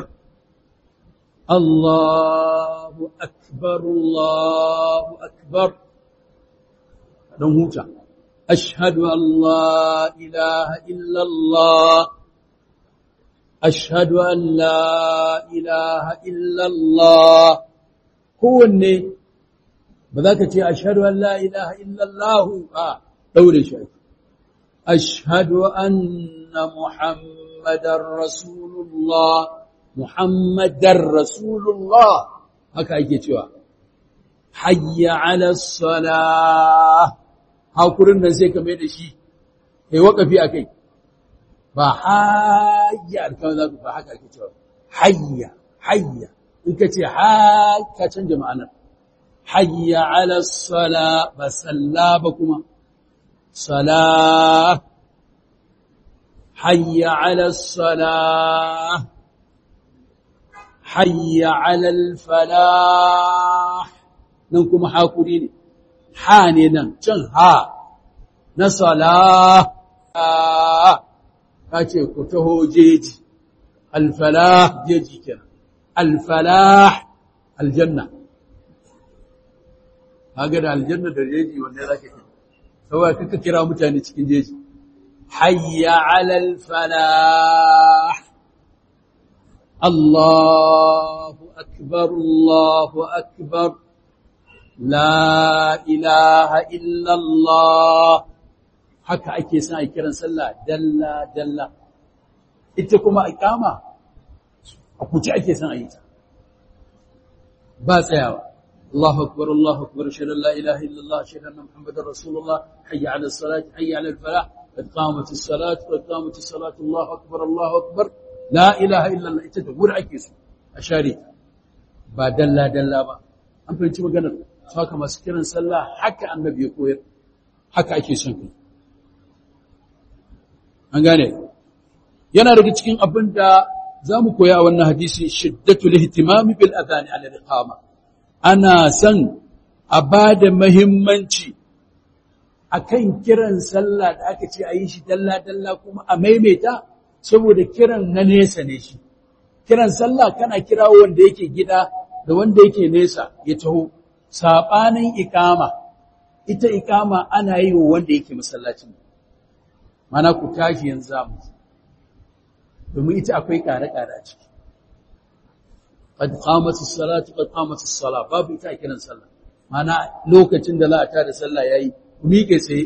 الله أكبر الله أكبر don huta ashhadu an la ilaha illa Allah ashhadu an la ilaha illa Allah kowanne ba za ka ce ashhadu an la ilaha illa Allah a daure shi ashhadu anna muhammadar rasulullah muhammadar rasulullah haka ake cewa hayya ala salah hakurin nan sai ka mai da shi kai wakafi a kai ba hayya alkawar za ku ba haka ake cewa hayya hayya in ka ce ka canja ma'anar hayya ala sala ba salla ba kuma sala hayya ala sala hayya ala falah nan kuma hakuri ne ha ne nan can ha na sala ka ce ku taho jeji alfalah jeji kenan alfalah aljanna kaga da aljanna da jeji wanda za ka kira saboda kaka kira mutane cikin jeji hayya 'alal falah Allahu akbar Allahu akbar la ilaha illa Allah haka ake son a kiran sallah dalla dalla ita kuma iqama a kuce ake son a yi ta ba tsayawa Allahu akbar Allahu akbar shalla la ilaha illallah shalla anna muhammadar rasulullah hayya ala salat hayya ala falah qad qamat as-salat qad qamat as-salat Allahu akbar Allahu akbar la ilaha illallah ita da wuri ake so a share ta ba dalla dalla ba an fahimci maganar haka masu kiran sallah haka annabi ya koyar haka ake son kai an gane yana daga cikin abin da za mu koya a wannan hadisi shiddatul ihtimami bil adhani ala iqama ana son a ba da muhimmanci akan kiran sallah da aka ce a yi shi dalla dalla kuma a maimaita saboda kiran na nesa ne shi kiran sallah kana kira wanda yake gida da wanda yake nesa ya taho sabanin iqama ita iqama ana yi wa wanda yake masallacin mana ku tashi yanzu zamu domin ita akwai kare-kare a ciki. Qad qamatis salatu qad qamatis sala babu ita a kiran sallah. Mana lokacin da za a tada sallah yayi ku miƙe sai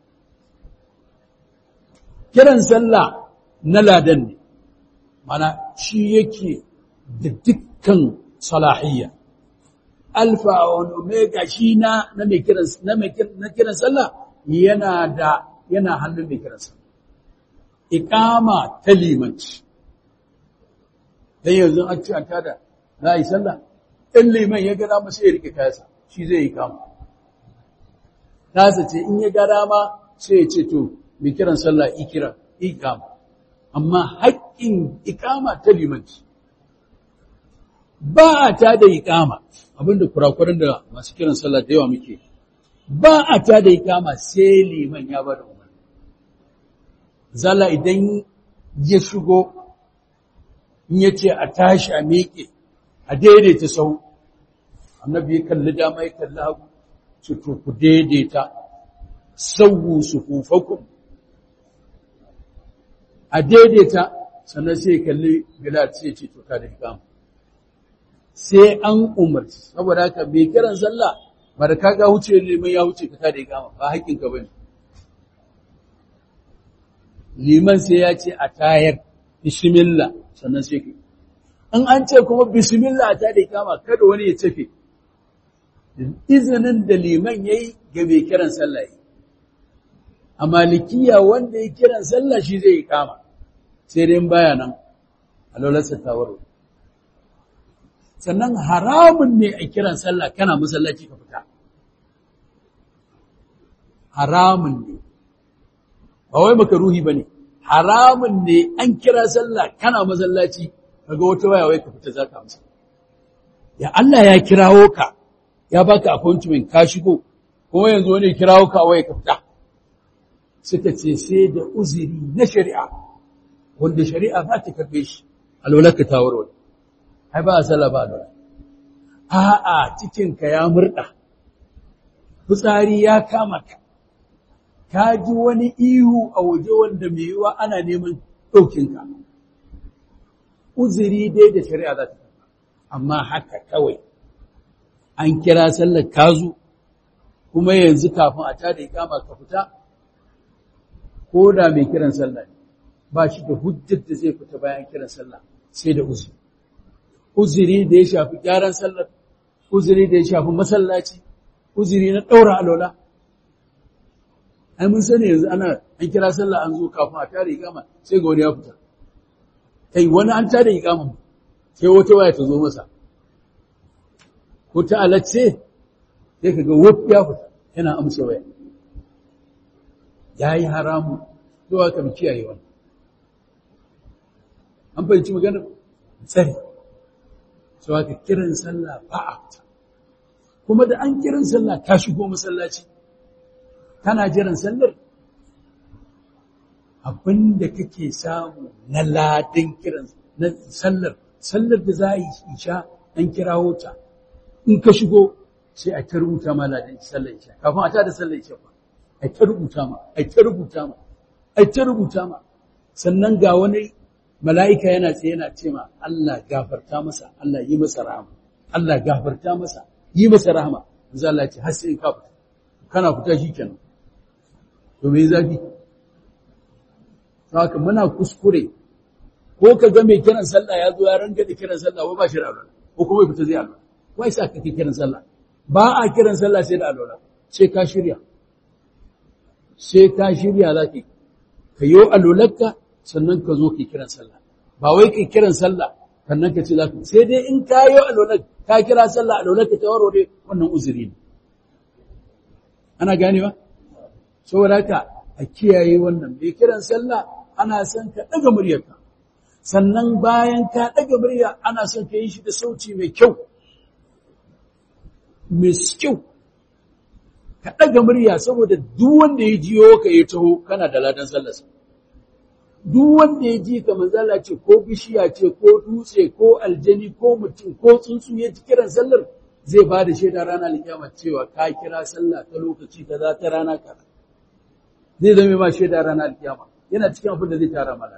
kiran sallah na ladan ne. Mana shi yake da dukkan salahiyya. Alfa wa omega shi na na mai kiran na mai na kiran sallah yana da yana hannun mai kiran sallah. iƙama ta limanci. Dan yanzu an ci an tada za a yi sallah, in liman ya gada masu ya rike kasa, shi zai yi kama. Tasa ce in ya gada ma sai ya ce to, mai kiran sallah ikira, ikama. Amma haƙƙin iƙama ta limanci. Ba a ta da iƙama, abinda kurakuran da masu kiran sallah da yawa muke. Ba a ta da iƙama sai liman ya bada zala idan ya shigo in ya ce a tashi a miƙe a daidaita sau annabi ya kalli dama ya kalli hagu su to ku daidaita sauwu su hufakun a daidaita sannan sai kalli bilal sai ce to ka da ikama sai an umarci saboda haka mai kiran sallah ba da kaga wuce liman ya wuce ka ta da ikama ba haƙƙinka bane liman sai ya ce a tayar bismillah sannan sai ka in an ce kuma bismillah ta da kama kada wani ya tafe izinin da liman yayi ga mai kiran sallah yi a malikiya wanda ya kiran sallah shi zai yi kama sai dai baya nan a lolarsa tawaro sannan haramun ne a kiran sallah kana masallaci ka fita haramun ne ba wai makaruhi ba ne haramun ne an kira sallah kana masallaci kaga wata waya wai ka fita za ka amsa ya Allah ya kirawo ka ya baka appointment ka shigo kuma yanzu wani kirawo ka wai ka fita suka ce sai da uzuri na shari'a wanda shari'a za ta karbe shi alwalarka ta warware ai ba a sallah ba alwala a'a cikinka ya murda fitsari ya kama ka ka ji wani ihu a waje wanda mai yiwa ana neman ɗaukinka. Uziri dai da shari'a za ta tafa, amma haka kawai an kira sallar kazu kuma yanzu kafin a tada ikama ka fita, ko da mai kiran sallah ne, ba shi da hujjar da zai fita bayan kiran sallah sai da uziri. Uziri da ya shafi gyaran sallar, uziri da ya shafi masallaci, uziri na ɗaura alola. ai mun sani yanzu ana an kira sallah an zo kafin a tare ikama sai ga wani ya fita kai wani an tare ikama sai wata waya ta zo masa ko ta alacce sai ka ga wuf ya fita yana amsa waya yayi haramu to aka mu kiyaye wannan an fahimci magana tsari so aka kiran sallah ba a fita kuma da an kiran sallah ka shigo masallaci kana jiran sallar abinda kake samu na ladin kiran na sallar sallar da za a yi isha an kirawo ta in ka shigo sai a ta rubuta ma ladin sallar isha kafin a ta da sallar isha ba a ta rubuta ma a ta rubuta ma ai ta rubuta ma sannan ga wani mala'ika yana tsaye yana ce ma Allah gafarta masa Allah yi masa rahama Allah gafarta masa yi masa rahama manzo Allah ce har sai ka fita kana fita shikenan to me zafi haka muna kuskure ko ka ga mai kiran sallah ya zo ya ranga da kiran sallah ba shi da alwala ko kuma fita zai alwala wai sa kake kiran sallah ba a kiran sallah sai da alwala sai ka shirya sai ka shirya zaki ka yi alwalarka sannan ka zo ka kiran sallah ba wai ka kiran sallah sannan ka ce za ka sai dai in ka yi alwalar ka kira sallah alwalarka ta warware wannan uzuri ne ana ganewa saboda haka a kiyaye wannan mai kiran sallah ana son ka ɗaga muryarka sannan bayan ka ɗaga murya ana son ka yi shi da sauci mai kyau mai kyau ka ɗaga murya saboda duk wanda ya jiyo ka ya taho kana da ladan sallarsa duk wanda ya ji ka manzala ce ko bishiya ce ko dutse ko aljani ko mutum ko tsuntsu ya ji kiran sallar zai ba da shaida rana alkiyama cewa ka kira sallah ta lokaci kaza ta rana kaza zai zama ma shaida rana alkiyama yana cikin abin da zai tara mana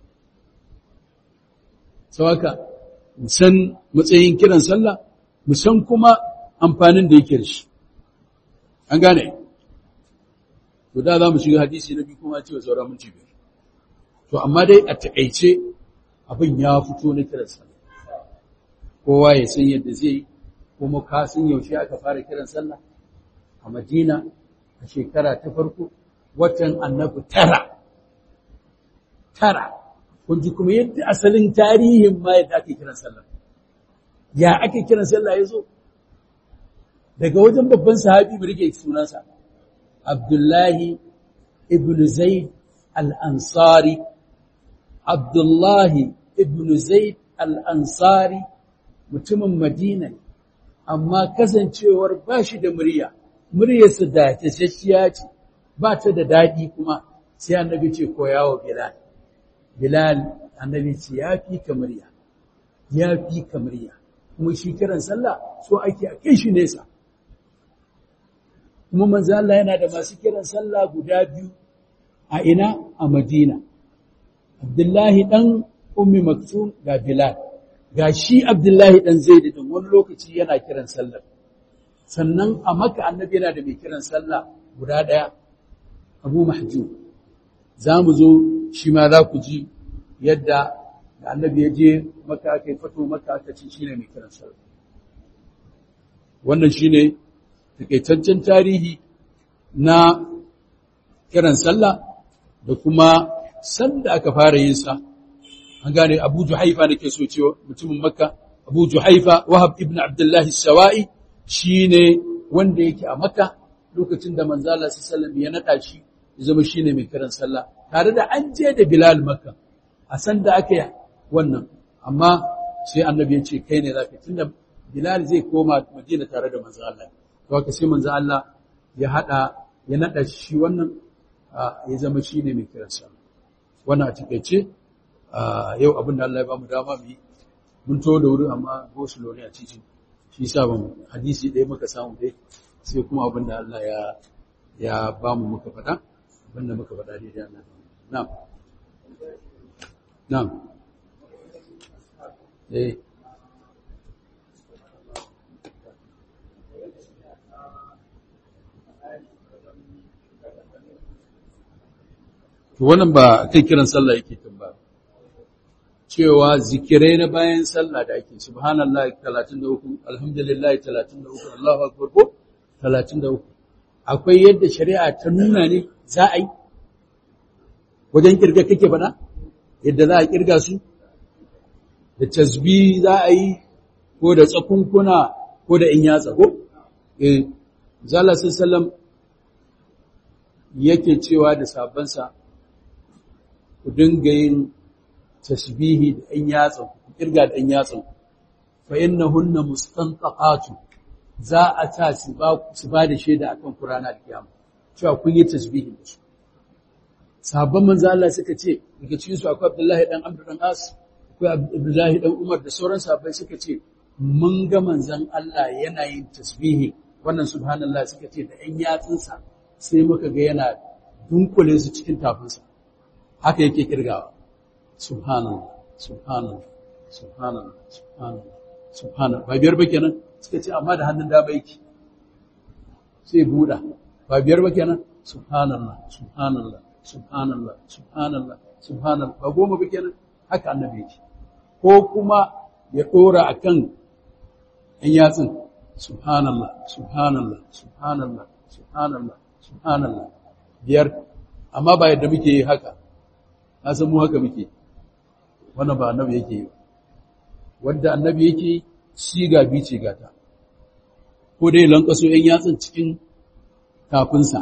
sawaka mu san matsayin kiran sallah mu san kuma amfanin da yake da shi an gane to da za mu shiga hadisi na biyu kuma cewa sauran minti biyar to amma dai a taƙaice abin ya fito na kiran sallah kowa ya san yadda zai kuma ka san yaushe aka fara kiran sallah a Madina a shekara ta farko watan annabi tara tara kun ji kuma yadda asalin tarihin ma yadda ake kiran sallah ya ake kiran sallah ya zo daga wajen babban sahabi mu rike sunansa Abdullahi ibn Zaid al-Ansari Abdullahi ibn Zaid al-Ansari mutumin Madina amma kasancewar ba shi da murya muryarsa da tashashiya ce ba ta da daɗi kuma sai annabi ce koyawa Bilal Bilal annabi ce ya fi ka murya ya fi ka murya kuma shi kiran sallah so ake a kai shi nesa kuma manzo Allah yana da masu kiran sallah guda biyu a ina a Madina Abdullahi dan Ummi Maktum ga Bilal ga shi Abdullahi dan Zaid din wani lokaci yana kiran sallah sannan a Makka annabi yana da mai kiran sallah guda daya Abu Mahjub zamu zo shi ma za ku ji yadda da annabi ya je Makka aka yi fato Makka aka ce shine mai kiran sallah wannan shine takaitaccen tarihi na kiran sallah da kuma sanda aka fara yin sa an gane Abu Juhaifa nake so cewa mutumin Makka Abu Juhaifa Wahab ibn Abdullah as-Sawa'i shine wanda yake a Makka lokacin da manzo Allah sallallahu ya nada shi ya zama shine mai kiran sallah tare da an je da Bilal Makka a sanda aka yi wannan amma sai annabi ya ce kai ne zaka tunda Bilal zai koma Madina tare da manzo Allah to haka sai manzo Allah ya hada ya nada shi wannan ya zama shine mai kiran sallah wannan a takeice yau abin da Allah ya bamu dama mu yi mun to da wuri amma go slow ne a cikin shi yasa ban hadisi ɗaya muka samu dai sai kuma abin da Allah ya ya bamu muka faɗa abin da muka faɗa dai Allah na'am na'am eh to wannan ba kai kiran sallah yake tambaya cewa zikirai na bayan sallah da ake subhanallah 33 alhamdulillah 33 Allahu akbar ko 33 akwai yadda shari'a ta nuna ne za a yi wajen kirga kake faɗa yadda za a kirga su da tasbih za a yi ko da tsakunkuna ko da in yatsa ko eh zalla sallam yake cewa da sabansa ku dinga yin tasbihi da ɗan yatsan ku kirga da ɗan yatsan fa innahunna mustantaqatu za a ta su ba su ba da shaida akan Qur'ani da kiyama cewa kun yi tasbihi da su sabon manzo Allah suka ce daga cikin su akwai Abdullahi dan Amr dan As akwai Abdullahi dan Umar da sauran sahabbai suka ce mun ga manzon Allah yana yin tasbihi wannan subhanallah suka ce da ɗan yatsunsa sai muka ga yana dunkule su cikin tafinsa haka yake kirgawa subhanallah subhanallah subhanallah subhanallah subhanallah ba biyar ba kenan suka ce amma da hannun dama yake sai buɗa ba biyar ba kenan subhanallah subhanallah subhanallah subhanallah subhanallah ba goma ba kenan haka annabi yake ko kuma ya dora akan ɗan yatsun subhanallah subhanallah subhanallah subhanallah subhanallah biyar amma ba yadda muke yi haka na san mu haka muke wannan ba annabi yake yi wanda annabi yake siga bi ce gata ko dai lankaso ‘yan yatsun cikin kafinsa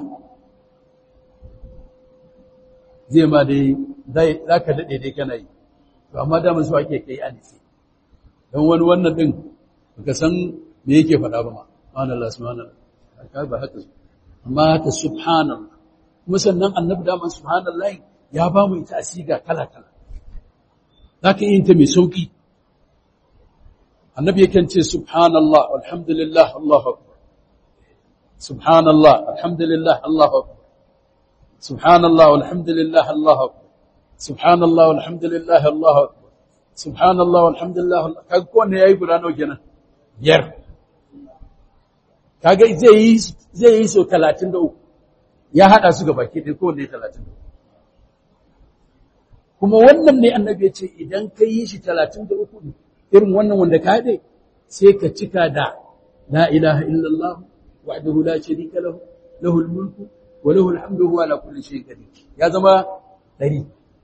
zai ma dai za ka daɗe dai kana yi to amma damar su ake kai anisi don wani wannan ɗin baka san me yake faɗa ba ma subhanallah subhanallah haka ba haka amma haka subhanallah kuma sannan annabi daman subhanallah ya ba mu ita asiga kala kala za ka yi ta mai sauki annabi yakan ce subhanallah alhamdulillah Allahu akbar subhanallah alhamdulillah Allahu akbar subhanallah alhamdulillah Allahu akbar subhanallah alhamdulillah Allahu akbar subhanallah alhamdulillah kaga ko ne yayi guda nawa kenan yar kaga zai yi zai yi so 33 ya hada su gaba ke dai ko ne 33 kuma wannan ne annabi ya ce idan ka yi shi 33 irin wannan wanda ka haɗe sai ka cika da la ilaha illallah wahdahu la sharika lahu lahul mulku wa lahul hamdu huwa ala kulli shay'in qadir ya zama dari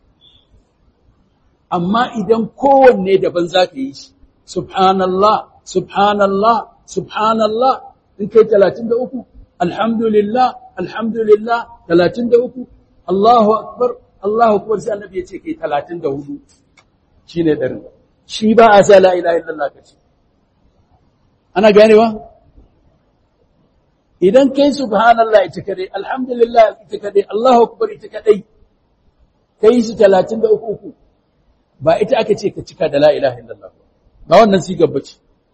amma idan kowanne daban zaka yi shi subhanallah subhanallah subhanallah in kai 33 alhamdulillah alhamdulillah 33 Allahu akbar Allahu akbar sai annabi ya ce kai 34 shine darin shi ba a sa la ilaha illallah kace ana ganewa idan kai subhanallah ita kadai alhamdulillah ita kadai Allahu akbar ita kadai kai su 33 ba ita aka ce ka cika da la ilaha illallah ba wannan sigar bace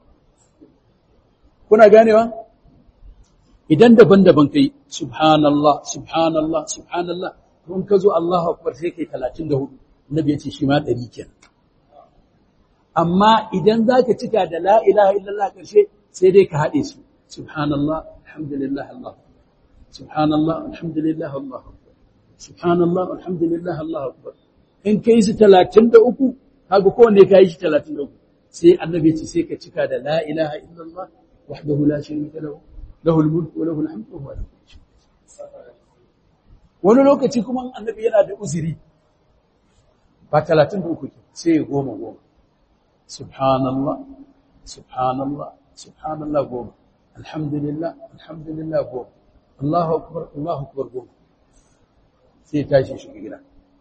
kuna ganewa idan daban-daban kai subhanallah subhanallah subhanallah kun ka zo Allahu akbar sai kai 34 nabi ya ce shi ma 100 kenan amma idan za ka cika da la ilaha illallah ƙarshe sai dai ka haɗe su subhanallah alhamdulillah Allah subhanallah alhamdulillah Allah subhanallah alhamdulillah Allah akbar in kai su 33 kaga kowanne kai shi 33 sai annabi ce sai ka cika da la ilaha illallah wahdahu la sharika lahu lahul mulku wa lahul hamdu wa huwa ala kulli shay'in wani lokaci kuma annabi yana da uzuri ba 33 sai goma goma subhanallah subhanallah subhanallah goma alhamdulillah alhamdulillah goma Allahu akbar Allahu akbar goma sai tashi shi gida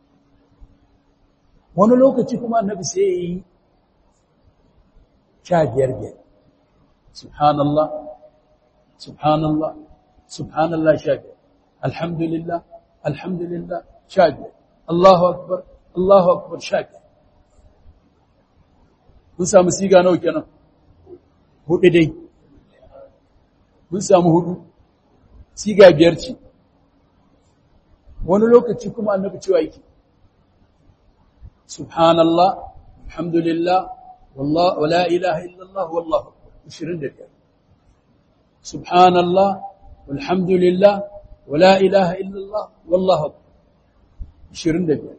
wani lokaci kuma annabi sai yi sha biyar biyar subhanallah subhanallah subhanallah sha biyar alhamdulillah alhamdulillah sha biyar Allahu akbar Allahu akbar sha biyar mun samu siga nawa kenan hudu dai mun samu hudu siga biyar ce wani lokaci kuma annabi cewa yake subhanallah alhamdulillah wallah wala ilaha illallah wallahu akbar 25 subhanallah walhamdulillah wala ilaha illallah wallahu akbar 25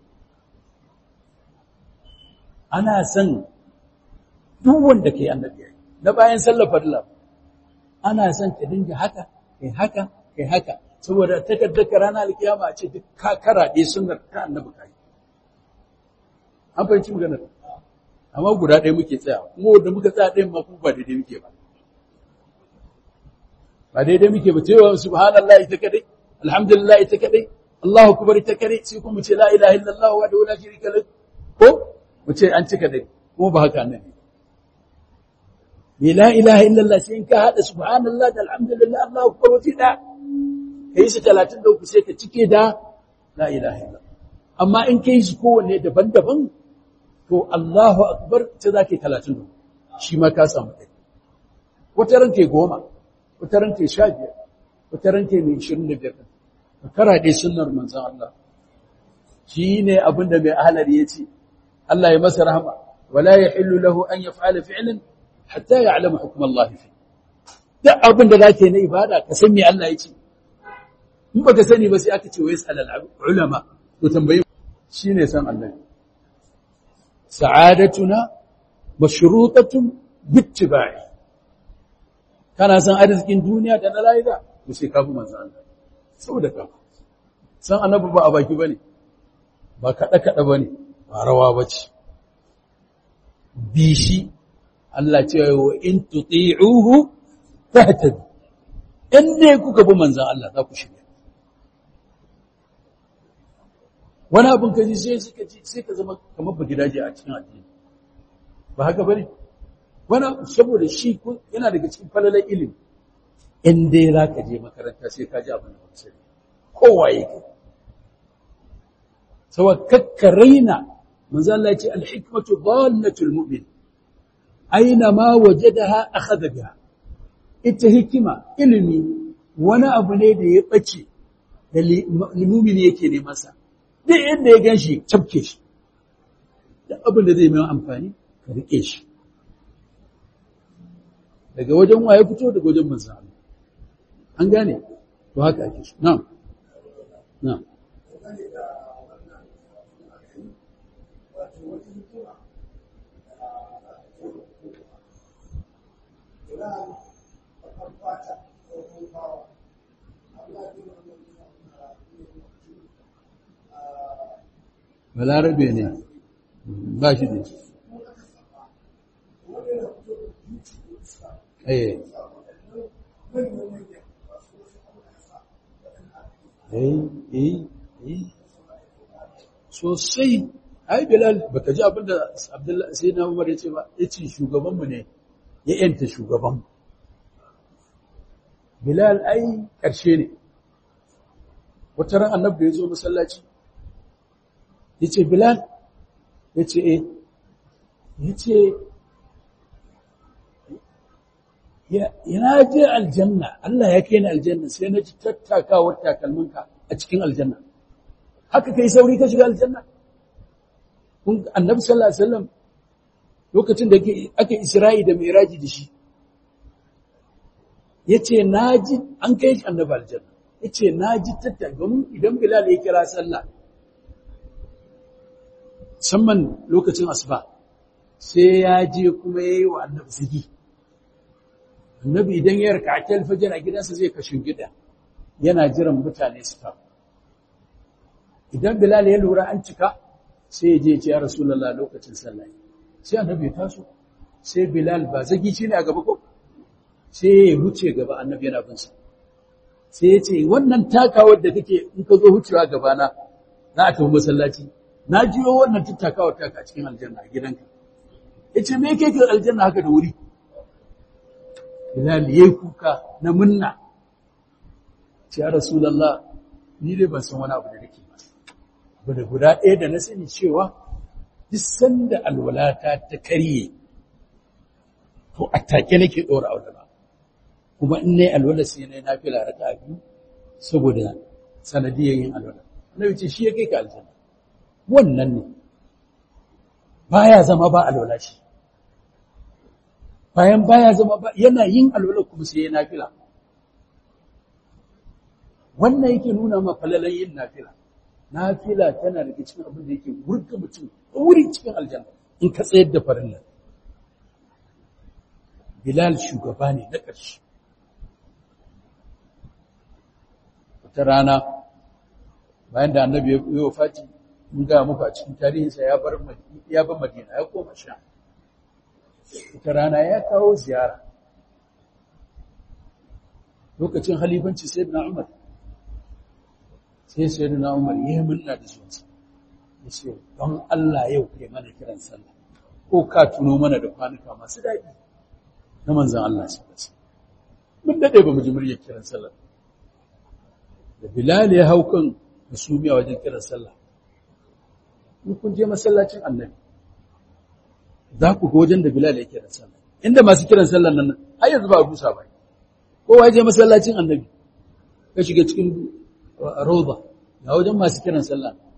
ana san duk wanda kai annabi na bayan sallar farilla ana son ka dinga haka kai haka kai haka saboda takaddaka ranar alkiyama a ce duk ka karaɗe sunnar ta annabi kai an fahimci maganar amma guda ɗaya muke tsaya kuma wanda muka tsaya ɗayan ma kuma ba daidai muke ba ba daidai muke ba cewa subhanallah ita kadai alhamdulillah ita kadai Allahu akbar ita kadai sai kuma ce la ilaha illallah wa la sharika lahu ko mu ce an cika dai kuma ba haka annabi la ilaha illallah sai in ka hada subhanallah da alhamdulillah Allahu akbar wuce da kai su 33 sai ka cike da la ilaha illallah amma in kai su kowanne daban-daban to Allahu akbar ta zake 33 shi ma ka samu dai wata ran kai goma wata ran kai 15 wata ran kai 25 ka kara dai sunnar manzon Allah shi ne abin da mai ahalar ya ce Allah ya masa rahama wala ya hillu lahu an ya fa'ala fi'lin hatta ya alama hukumar Allah fi duk abin da zake na ibada ka san me Allah ya ce in baka sani ba sai aka ce wai salal ulama to tambayi shine san Allah sa'adatuna mashrutatun bittiba'i kana san arzikin duniya da na lahira to sai ka bi manzo Allah saboda ka san annabi ba a baki bane ba kada kada bane ba rawa bace bishi Allah ce wa in tuti'uhu tahtadu in dai kuka bi manzon Allah za ku shirya wani abin ka ji sai suka ji sai ka zama kamar ba gidaje a cikin addini ba haka bane wani saboda shi yana daga cikin falalar ilimi in dai za ka je makaranta sai ka ji abin da ba sai kowa yake saboda kakkaraina manzo Allah ya ce al-hikmatu dallatul mu'min aina ma wajadaha akhadha biha ita hikima ilimi wani abu ne da ya bace da limumini yake neman sa duk inda ya ganshi tabke shi duk abin da zai mai amfani ka rike shi daga wajen waye fito daga wajen manzo Allah an gane to haka ake shi na'am na'am balarabe ne ba shi da shi eh eh eh sosai ai bilal baka ji abinda abdullahi sai na umar ya ce ba ya ce shugabanmu ne ya yanta shugabanmu bilal ai ƙarshe ne wata ran annabi ya zo masallaci ya ce bilal ya ce eh ya ce yana je aljanna Allah ya kai ni aljanna sai na ji tattakawar takalminka a cikin aljanna haka kai sauri ka shiga aljanna kun annabi sallallahu alaihi wasallam lokacin da ake isra'i da miraji da shi yace naji an kai shi annabi aljanna yace naji tattaka idan bilal ya kira sallah musamman lokacin asuba sai ya je kuma yayi wa annabi zigi annabi idan ya raka akal fajr a gidansa zai kashin gida yana jiran mutane su fa idan bilal ya lura an cika sai ya je ya rasulullah lokacin sallah sai annabi ya taso sai bilal ba zagi shi ne a gaba ko sai ya wuce gaba annabi yana bin sa sai ya ce wannan takawar da kake in ka zo wucewa gaba na za a tafi masallaci na jiyo wannan tattakawar taka a cikin aljanna a gidanka yace me yake kan aljanna haka da wuri Bilal yayi kuka na munna ce ya Rasulullah ni dai ban san wani abu da nake ba ba da guda ɗaya da na sani cewa duk sanda alwalata ta karye to a take nake ɗora alwala kuma in nayi alwala sai nayi nafila raka biyu saboda sanadiyar yin alwala Annabi ce shi ya kai ka aljanna wannan ne baya zama ba alwala shi bayan baya zama ba yana yin alwala kuma sai ya nafila wannan yake nuna ma falalan yin nafila nafila tana daga cikin abin da yake wurga mutum wuri cikin aljanna in ka tsayar da farilla bilal shugaba ne na ƙarshe wata rana bayan da annabi ya yi wafati mun ga muku a cikin tarihinsa ya bar ya bar madina ya koma sha wata rana ya kawo ziyara lokacin halifanci sayyidina umar sai sai na umar ya yi murna da zuwansa ya ce don Allah yau kai mana kiran sallah ko ka tuno mana da kwanuka masu daɗi na manzan Allah su kasa mun daɗe ba mu ji muryar kiran sallah da bilal ya hau kan musumiya wajen kiran sallah in kun je masallacin annabi za ku ga wajen da bilal ya kiran sallah inda masu kiran sallah nan har yanzu ba a busa ba kowa ya je masallacin annabi ka shiga cikin roba ga wajen masu kiran sallah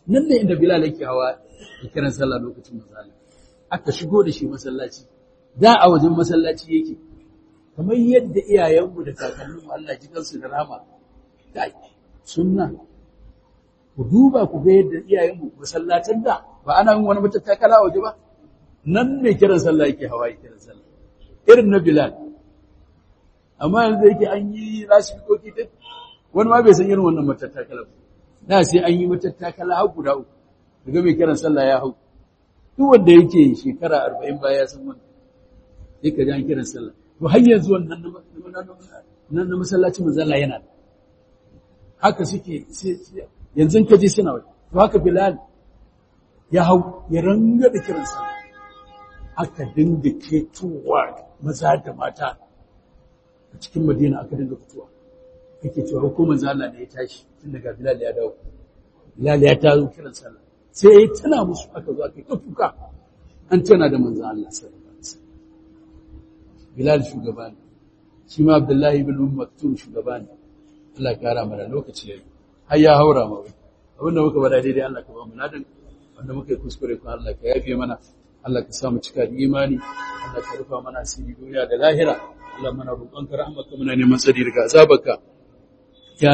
nan ne inda Bilal yake hawa ya kiran sallah lokacin misali aka shigo da shi masallaci da a wajen masallaci yake kamar yadda iyayenmu da kakanninmu Allah ji kansu da rahama da sunna ku duba ku ga yadda iyayenmu masallatan da ba ana yin wani matattakala waje ba nan ne kiran sallah yake hawa ya kiran sallah irin na Bilal amma yanzu yake an yi lasifikoki duk wani ma bai san irin wannan matattakala ba da sai an yi matattakala har guda uku daga mai kiran sallah ya hau duk wanda yake shekara arba'in baya ya san wannan sai ka ji an kiran sallah to har yanzu wannan nan na masallaci manzala yana da haka suke yanzu ka je suna wai to haka bilal ya hau ya ranga da kiran sallah aka dinga ketowa maza da mata a cikin madina aka dinga fitowa kake cewa hukumar zala ne ya tashi tun daga bilal ya dawo bilal ya tazo kiran sallah sai ya tana musu aka zo aka yi kuka an tana da manzan Allah sallallahu alaihi wasallam bilal shugaba ne shi ma abdullahi ibn maktum shugaba ne Allah ya kara mana lokaci yayi har ya haura ma wai abinda muka bada daidai Allah ka ba mu ladan wanda muka yi kuskure ko Allah ka yafe mana Allah ka sa mu cika da imani Allah ka rufa mana asiri duniya da lahira Allah mana roƙonka rahmaka muna neman tsari daga azabarka